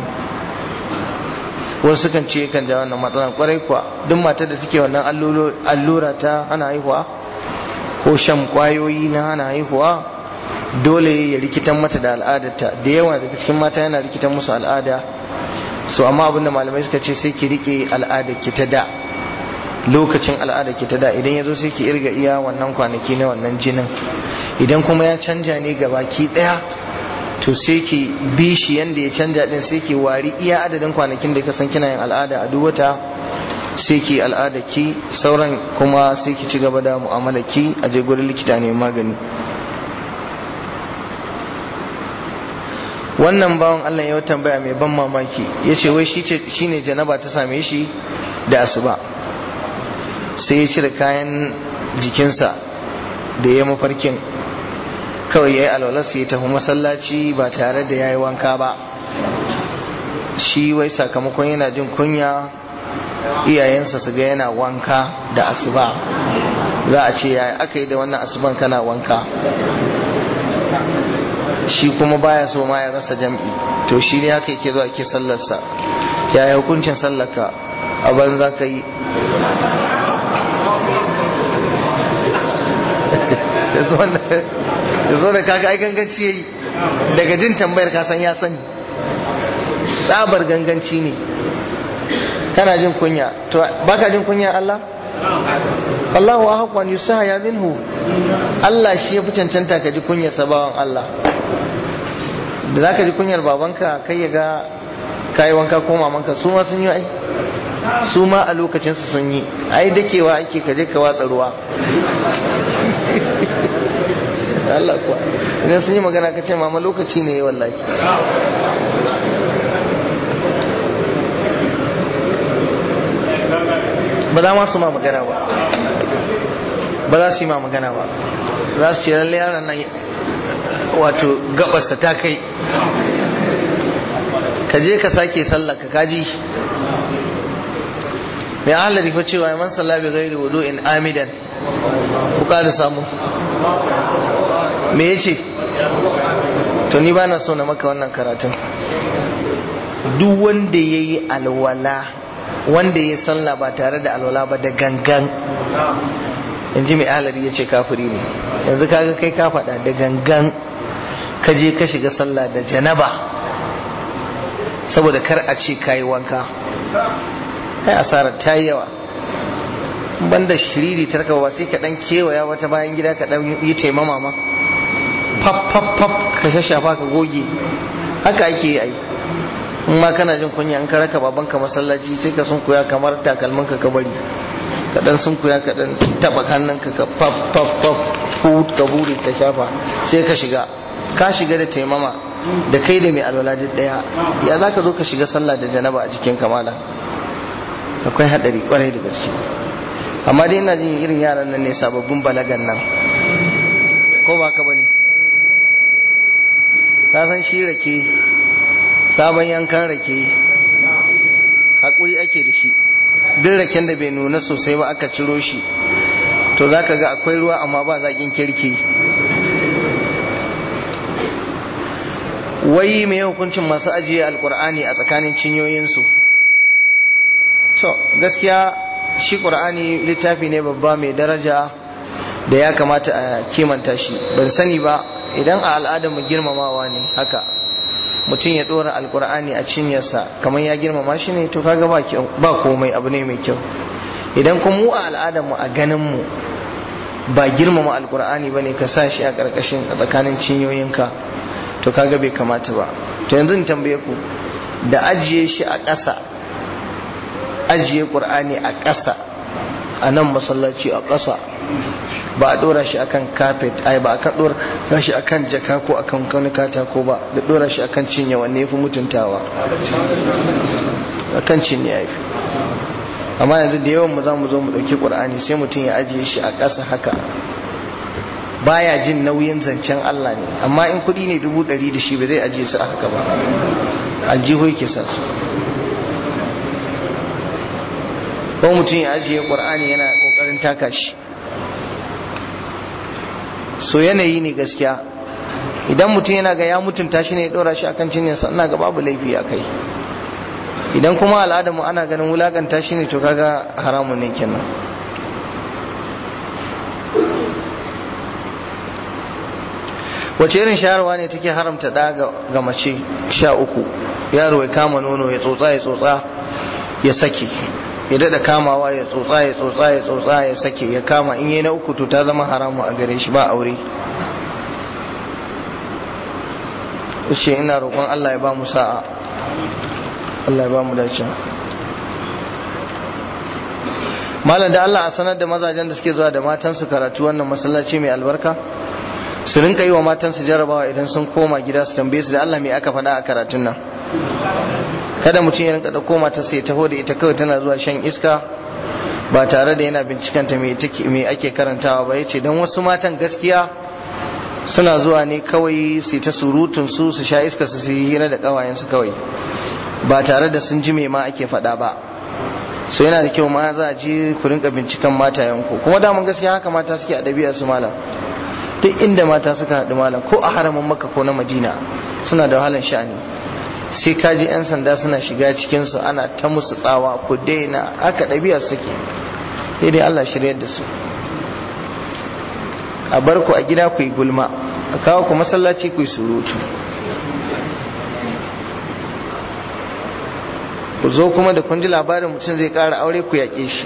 wasu kan ce kan ja wannan matsalar kwarai kuwa duk matar da take wannan allura ta hana haihuwa ko shan kwayoyi na hana haihuwa dole ya rikitan mata da al'adarta da yawa daga cikin mata yana rikitan musu al'ada so amma abinda malamai suka ce sai ki rike al'adar ki ta da lokacin al'adar ki ta da idan ya zo sai ki irga iya wannan kwanaki na wannan jinin idan kuma ya canja ne ga baki daya to sai ki bi shi yanda ya canja din sai ki wari iya adadin kwanakin da ka san kina yin al'ada a duk wata sai ki al'ada ki sauran kuma sai ki ci gaba da mu'amala ki a je gurin likita ne magani wannan bawan Allah ya tambaya mai ban mamaki ya ce wai shi ne janaba ta same shi da asuba sai ya cire kayan jikinsa da ya mafarkin kawai ya yi alwalarsa ya tafi masallaci ba tare da ya yi wanka ba shi wai sakamakon yana jin kunya iyayensa su ga yana wanka da asuba za a ce ya aka yi da wannan asuban kana wanka shi kuma baya so ma ya rasa jam'i to shi ne haka yake zuwa ke sallarsa ya yi hukuncin sallarka a banza ka yi ya zo da kaka ai ganganci ya yi daga jin tambayar kasan ya sani tsabar ganganci ne kana jin kunya to baka jin kunya Allah Allahu ahqqan yusaha ya minhu Allah shi ya fi cancanta ka ji kunyar sabawan Allah da za ka ji kunyar babanka kai ya ga kayi wanka ko mamanka su ma sun yi ai su ma a lokacinsu sun yi ai dakewa ake ka je ka watsa ruwa Allah kuwa idan sun yi magana ka ce mama lokaci ne wallahi ba za ma su ma magana ba ba za su yi ma magana ba za su ce lalle yaran nan wato gabasta ta kai ka je ka sake sallah ka kaji mai ahalari fa cewa ya man sallah bi gairi wudu in amidan ku kada samu me yace to ni ba na so na maka wannan karatun duk wanda ya yi alwala wanda ya sallah ba tare da alwala ba da gangan in ji mai ahalari ya ce kafiri ne yanzu kaga kai ka faɗa da gangan ka je ka shiga sallah da janaba saboda kar a ce kayi wanka kai asarar ta yi yawa banda shiriri tarka ba sai ka dan kewaya wata bayan gida ka dan yi taimama ma pap pap pap ka shashafa ka goge haka ake yi ai in ma kana jin kunya in ka raka babanka masallaci sai ka sunkuya kamar takalmin ka bari ka dan sunkuya ka dan taba hannunka ka pap pap pap fut ka buri ka shafa sai ka shiga ka shiga da taimama da kai da mai alwala duk daya ya za ka zo ka shiga sallah da janaba a jikin kamala akwai hadari kwarai da gaske amma dai ina jin irin yaran nan ne sababbin balagan nan ko ba ka bane ka san shi rake sabon yankan rake hakuri ake da shi duk raken da bai nuna sosai ba aka ciro shi to za ka ga akwai ruwa amma ba zaƙin kirki wai mai hukuncin masu ajiye alkur'ani a tsakanin cinyoyinsu to gaskiya shi ƙur'ani littafi ne babba mai daraja da ya kamata a kimanta shi ban sani ba idan a al'adarmu girmamawa ne haka mutum ya ɗora alkur'ani a cinyarsa kamar ya girmama shi ne to kaga ba komai abu ne mai kyau idan kuma mu a al'adarmu a ganinmu ba girmama alkur'ani ba ne ka sa shi a ƙarƙashin a tsakanin cinyoyinka to kaga bai kamata ba to yanzu in tambaye ku da ajiye shi a ƙasa ajiye ƙur'ani a ƙasa a nan masallaci a ƙasa ba a ɗora shi akan carpet ai ba a kan ɗora shi akan jaka ko akan wani katako ba da ɗora shi akan cinye wanne ya fi mutuntawa akan cinye ya fi amma yanzu da yawan mu za mu zo mu ɗauki ƙur'ani sai mutum ya ajiye shi a ƙasa haka baya jin nauyin zancen Allah ne amma in kuɗi ne dubu ɗari da shi ba zai ajiye su a haka ba aljihu yake sa su ko mutum ya ajiye ƙur'ani yana ƙoƙarin taka shi so yanayi ne gaskiya idan mutum yana ga ya mutunta shi ne ya ɗora shi akan cinyarsa ina ga babu laifi a kai idan kuma al'adamu ana ganin wulakanta shi ne to kaga haramun ne kenan wace irin shayarwa ne take haramta da ga mace sha uku yaro ya kama nono ya tsotsa ya tsotsa ya sake ya dada kamawa ya tsotsa ya tsotsa ya tsotsa ya sake ya kama in yi na uku to ta zama haramu a gare shi ba aure ce ina roƙon Allah ya ba mu sa'a Allah ya ba mu dace malam da Allah a sanar da mazajen da suke zuwa da matansu karatu wannan masallaci mai albarka su rinka yi wa matansu jarabawa idan sun koma gida su tambaye su da Allah mai aka faɗa a karatun nan kada mutum ya rinka ɗauko matarsa ya taho da ita kawai tana zuwa shan iska ba tare da yana bincikanta me ake karantawa ba ya ce don wasu matan gaskiya suna zuwa ne kawai su ta surutun su su sha iska su yi hira da ƙawayensu kawai ba tare da sun ji me ma ake faɗa ba so yana da kyau ma za a ji ku rinka binciken matayenku kuma daman gaskiya haka mata suke a ɗabi'ar su malam duk inda mata suka haɗu malam ko a haramin makka ko na madina suna da wahalar sha'ani sai ka ji 'yan sanda suna shiga cikinsu ana ta musu tsawa ku daina haka ɗabi'ar suke sai dai allah shiryar da su a bar ku a gida ku yi gulma a kawo ku masallaci ku yi surutu ku zo kuma da kun ji labarin mutum zai ƙara aure ku yaƙe shi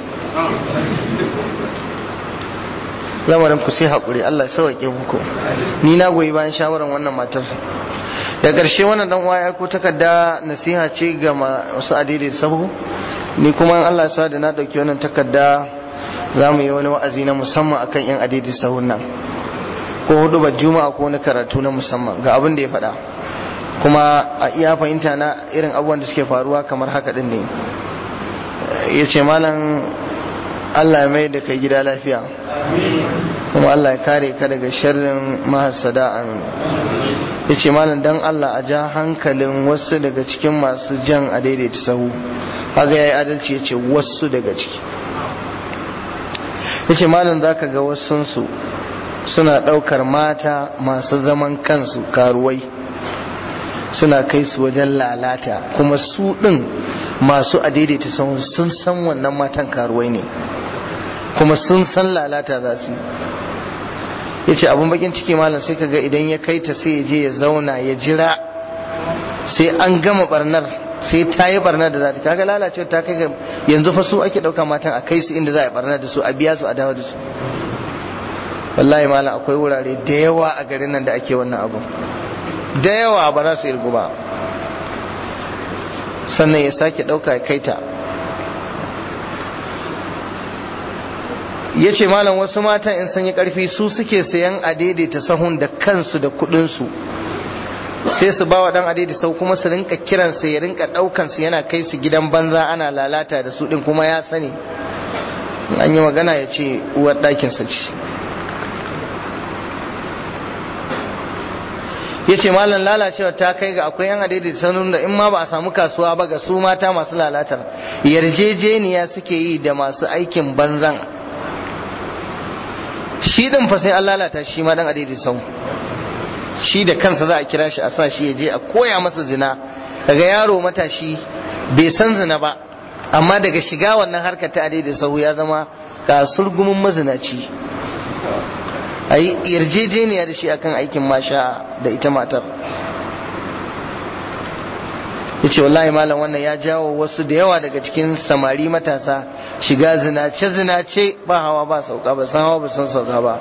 lamarin ku sai haƙuri Allah sauƙe muku ni na goyi bayan shawarar wannan matar da ƙarshe wannan dan uwa ya ko takarda nasiha ce ga masu adidai sabu ni kuma Allah sa da na ɗauki wannan takarda za mu yi wani wa'azi na musamman akan yan adidai sahun nan ko hudu ba juma'a ko wani karatu na musamman ga abin da ya faɗa kuma a iya fahimta na irin abubuwan da suke faruwa kamar haka din ne ya ce malam Allah ya mai da kai gida lafiya kuma Allah ya kare ka daga sharrin mahasada amin ya ce malam dan Allah a ja hankalin wasu daga cikin masu jan a daidaita sahu haga ya yi adalci ya ce wasu daga ciki ya ce malam za ka ga wasunsu suna ɗaukar mata masu zaman kansu karuwai suna kai su wajen lalata kuma su ɗin masu a daidaita sahu sun san wannan matan karuwai ne kuma sun san lalata za su ya ce abin bakin ciki malam sai kaga idan ya kai ta sai ya je ya zauna ya jira sai an gama barnar sai ta yi barnar da za ta kaga lalace ta kai ga yanzu fa su ake ɗauka matan a kai su inda za a barnar da su a biya su a dawo da su wallahi malam akwai wurare da yawa a garin nan da ake wannan abu da yawa ba za su irgu ba sannan ya sake ɗauka ya kai ta ya ce malam wasu matan in sun yi karfi su suke sayan adaidaita sahun da kansu da kudinsu sai su ba wa dan adaidaita sau kuma su rinka kiransa ya rinka daukansu yana kai su gidan banza ana lalata da su din kuma ya sani an yi magana ya ce uwar ɗakinsa ce ya ce malam lalacewa ta kai ga akwai yan adaidaita sanun da in ma ba a samu kasuwa ba ga su mata masu lalatar yarjejeniya suke yi da masu aikin banzan shi din fa sai an lalata shi ma dan adidi sau shi da kansa za a kira shi a sa shi ya je a koya masa zina daga yaro matashi bai san zina ba amma daga shiga wannan harkar ta adidi sau ya zama kasurgumin mazinaci a yi yarjejeniya da shi akan aikin masha da ita matar ya ce wallahi malam wannan ya jawo wasu da yawa daga cikin samari matasa shiga zinace zinace ba hawa ba sauka ba san hawa ba san sauka ba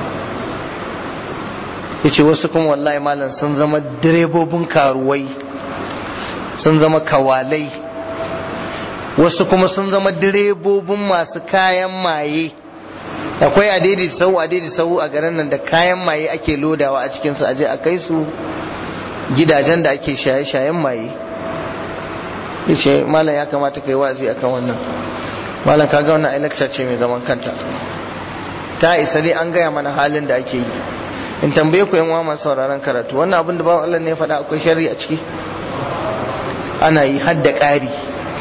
ya ce wasu kuma wallahi malam sun zama direbobin karuwai sun zama kawalai wasu kuma sun zama direbobin masu kayan maye akwai adedi sau adedi sau a garin nan da kayan maye ake lodawa a cikinsu aje a kai su gidajen da ake shaye-shayen maye yace malam ya kamata kai wazi akan wannan malam kaga wannan ai lecture ce mai zaman kanta ta isa dai an gaya mana halin da ake yi in tambaye ku yan uwa masu sauraron karatu wannan abin da bawan Allah ne ya faɗa akwai sharri a ciki ana yi hadda ƙari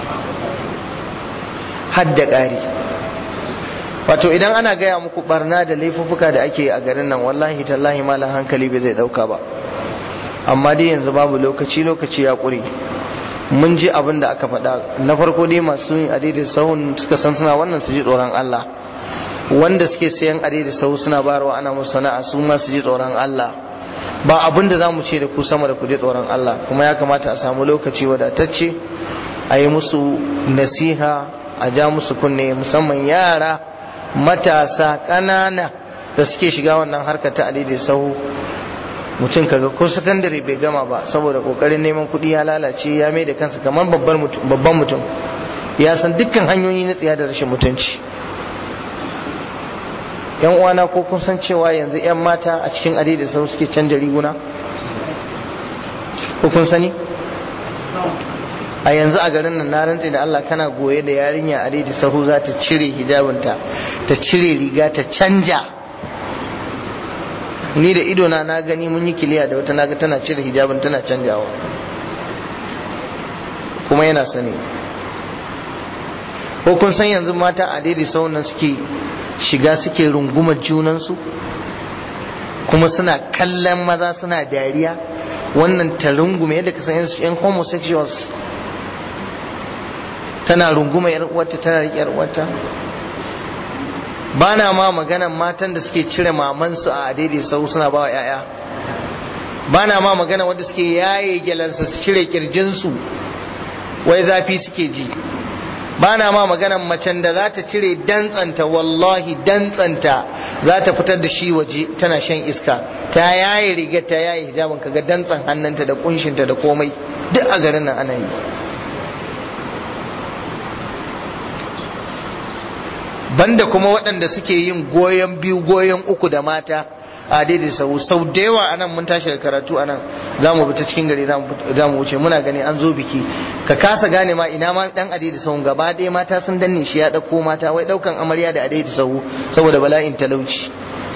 hadda ƙari wato idan ana gaya muku barna da laifuffuka da ake a garin nan wallahi tallahi malam hankali bai zai ɗauka ba amma dai yanzu babu lokaci lokaci ya ƙure mun ji abin da aka faɗa na farko dai masu yin adai sahun suka san suna wannan su ji tsoron Allah wanda suke sayan adai sahu suna bayarwa ana musu sana'a su ma su ji tsoron Allah ba abin da za mu ce da ku sama da ku ji tsoron Allah kuma ya kamata a samu lokaci wadatacce a yi musu nasiha a ja musu kunne musamman yara matasa ƙanana da suke shiga wannan harkar ta adai sahu mutum kaga ko sakandare bai gama ba saboda kokarin neman kuɗi ya lalace ya mai da kansa kamar babban mutum ya san dukkan hanyoyi na tsiya da rashin mutunci yan uwana ko kun san cewa yanzu yan mata a cikin ade da sau suke canja riguna ko kun sani a yanzu a garin nan na rantse da Allah kana goye da yarinya a da sahu za ta cire hijabinta ta cire riga ta canja ni da idona na gani mun yi kiliya da wata naga tana cire hijabin tana canjawa kuma yana sani ko kun san yanzu mata a daidai saunan suke shiga suke rungumar junansu kuma suna kallon maza suna dariya wannan ta rungume yadda ka san yan homosexuals tana runguma yar uwarta tana riƙe yar uwarta ba na ma maganan matan da suke cire mamansu a daidai sau suna ba wa 'ya'ya ba na ma magana wanda suke yaye gyalansa su cire kirjinsu wai zafi suke ji ba na ma maganan macen da za ta cire dantsanta wallahi dantsanta za ta fitar da shi waje tana shan iska ta yaye rigar ta yaye hijabin kaga dantsan hannunta da kunshinta da komai duk a garin nan ana yi banda kuma waɗanda suke yin goyon biyu goyon uku da mata a daidai sau sau da yawa anan mun tashi da karatu anan za mu ta cikin gari za mu wuce muna gani an zo biki ka kasa gane ma ina ma dan adai sau gaba ɗaya mata sun danne shi ya ɗauko mata wai ɗaukan amarya da adai sau saboda bala'in talauci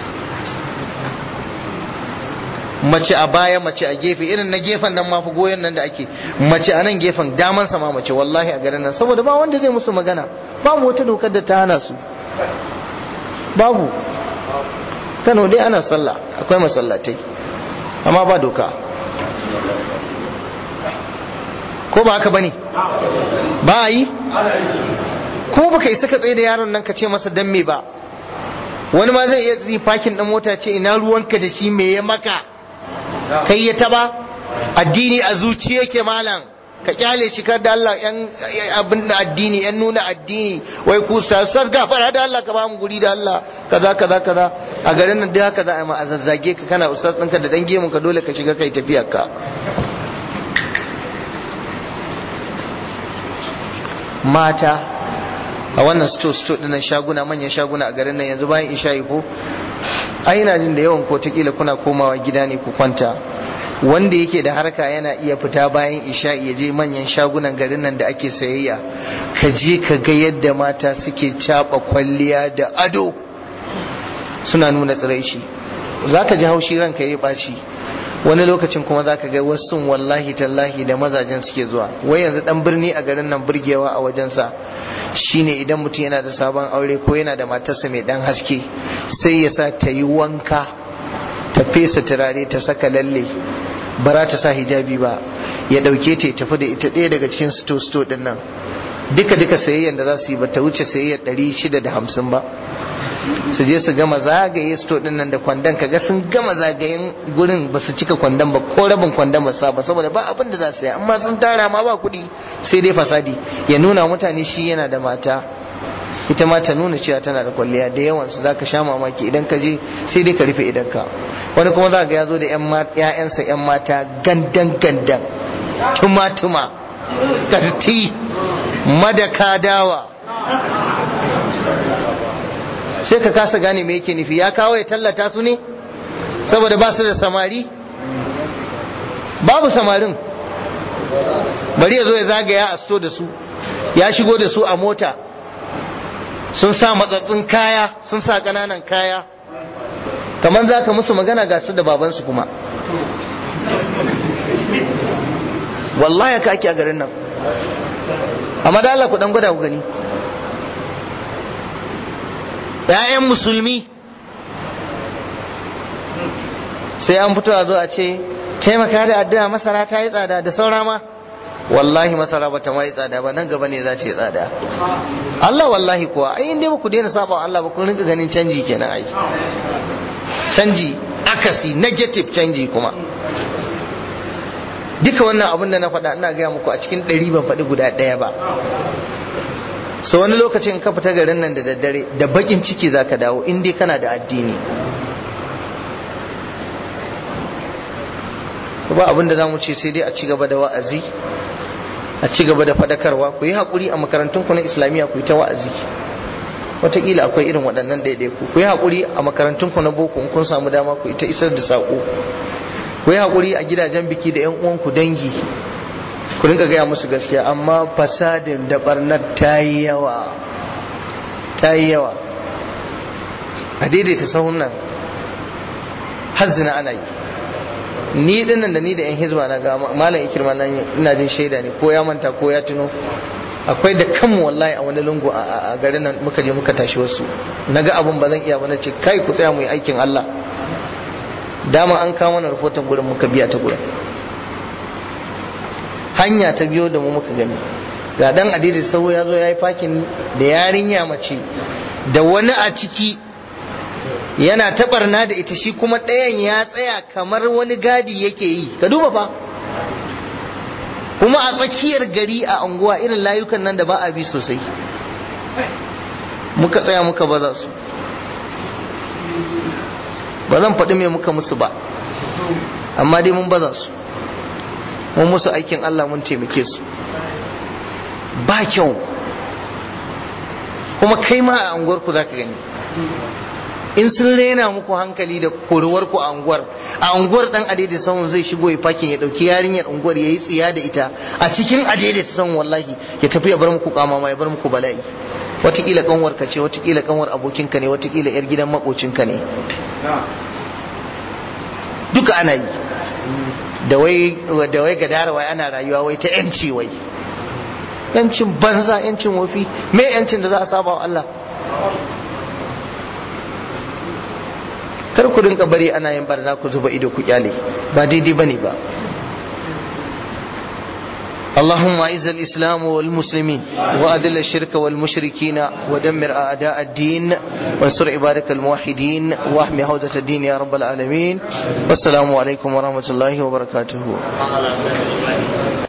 mace a baya mace a gefe irin na gefen nan mafi goyon nan da ake mace a nan gefen daman sama mace wallahi a garin nan saboda ba wanda zai musu magana babu wata dokar da ta hana su babu kano dai ana sallah akwai masallatai amma ba doka ko ba haka bane ba a yi ko baka isa ka tsaye da yaron nan ka ce masa dan me ba wani ma zai iya tsi fakin dan mota ce ina ruwanka da shi me ya maka kai ya taba addini a zuci yake malam ka kyale shi kar da Allah yan abin da addini yan nuna addini wai ku sassar gafara da Allah ka ba mu guri da Allah kaza kaza kaza a garin nan dai haka za a ma a zazzage ka kana ustaz ɗinka da dan gemun ka dole ka shiga kai tafiyar ka mata a wannan sto sto dinnan shaguna manyan shaguna a garin nan yanzu bayan isha'i ko ai ina jin da yawan ko kila kuna komawa gida ne ku kwanta wanda yake da harka yana iya fita bayan isha'i ya je manyan shagunan garin nan da ake sayayya ka je ka ga yadda mata suke caba kwalliya da ado suna nuna tsiraici za ka ji haushi ranka ya ɓaci wani lokacin kuma za ka ga wasu wallahi tallahi da mazajen suke zuwa wai yanzu dan birni a garin nan burgewa a wajensa shine idan mutum yana da sabon aure ko yana da matarsa mai dan haske sai ya sa ta yi wanka ta fesa turare ta saka lalle bara ta sa hijabi ba ya dauke ta ya tafi da ita ɗaya daga cikin sto sto din nan duka duka sayayyan da za su yi ba ta wuce sayayyar ɗari shida da hamsin ba su je su gama zagaye sto din nan da kwandon kaga sun gama zagayen gurin ba su cika kwandon ba ko rabin kwandon ba sa ba saboda ba abin da za su yi amma sun tara ma ba kuɗi sai dai fasadi ya nuna mutane shi yana da mata ita ma ta nuna cewa tana da kwalliya da yawan su zaka sha mamaki idan ka je sai dai ka rufe idan ka wani kuma za ga ya zo da ƴaƴansa ƴan mata gandan gandan tuma tuma karti madaka dawa sai ka kasa gane me yake nufi ya kawo ya tallata su ne saboda ba su da samari babu samarin bari ya zo ya zagaya a sto da su ya shigo da su a mota sun sa matsatsin kaya sun sa ƙananan kaya kamar za ka musu magana ga su da babansu kuma wallahi ka ake a garin nan amma da Allah ku dan gwada ku gani ‘ya'yan musulmi sai an fito a zo a ce taimaka da addu'a masara ta yi tsada da saura ma wallahi masara ba ta ma yi tsada ba nan gaba ne za ta yi tsada Allah wallahi kuwa ai inda ba ku daina saba Allah ba kun rinka ganin canji kenan ai canji akasi negative canji kuma duka wannan abin da na faɗa ina gaya muku a cikin ɗari ban faɗi guda ɗaya ba so wani lokacin ka fita garin nan da daddare da bakin ciki za ka dawo in dai kana da addini ba abin da za mu ce sai dai a ci gaba da wa'azi a ci gaba da faɗakarwa ku yi haƙuri a makarantun ku na islamiyya ku yi ta wa'azi wataƙila akwai irin waɗannan ɗaiɗaiku ku yi haƙuri a makarantun ku na boko in kun samu dama ku yi ta isar da saƙo ku yi haƙuri a gidajen biki da 'yan uwanku dangi ku rinka gaya musu gaskiya amma fasadin da barnar ta yi yawa ta yi yawa a daidaita sahun nan hazzina ana yi ni dinnan da ni da 'yan hizba na ga malam ikirma nan ina jin shaida ne ko ya manta ko ya tuno akwai da kanmu wallahi a wani lungu a garin nan muka je muka tashi wasu naga abun ba zan iya ba na ce kai ku tsaya mu yi aikin Allah dama an kawo mana rahoton gurin muka biya ta gurin hanya ta biyo da mu muka gani ga dan adidi sau ya zo ya yi fakin da yarinya mace da wani a ciki yana taɓarna da ita shi kuma ɗayan ya tsaya kamar wani gadi yake yi ka duba fa kuma a tsakiyar gari a unguwa irin layukan nan da ba a bi sosai muka tsaya muka baza su ba zan faɗi me muka musu ba amma dai mun baza su mun musu aikin Allah mun taimake su ba kyau kuma kai ma a unguwarku za ka gani in sun rena muku hankali da koruwarku a unguwar a unguwar dan adaidaita sahun zai shigo ya fakin ya dauki yarinyar unguwar ya yi tsiya da ita a cikin adaidaita sahun wallahi ya tafi ya bar muku kamama ya bar muku bala'i watakila kanwar ka ce watakila kanwar abokinka ne watakila yar gidan makocinka ne duka ana yi da wai da wai gadara wai ana rayuwa wai ta yanci wai yancin banza yancin wofi me yancin da za a saba wa Allah kar ku rinka bari ana yin barna ku zuba ido ku kyale ba daidai bane ba اللهم اعز الاسلام والمسلمين واذل الشرك والمشركين ودمر اعداء الدين وانصر عبادك الموحدين واحمي حوزه الدين يا رب العالمين والسلام عليكم ورحمه الله وبركاته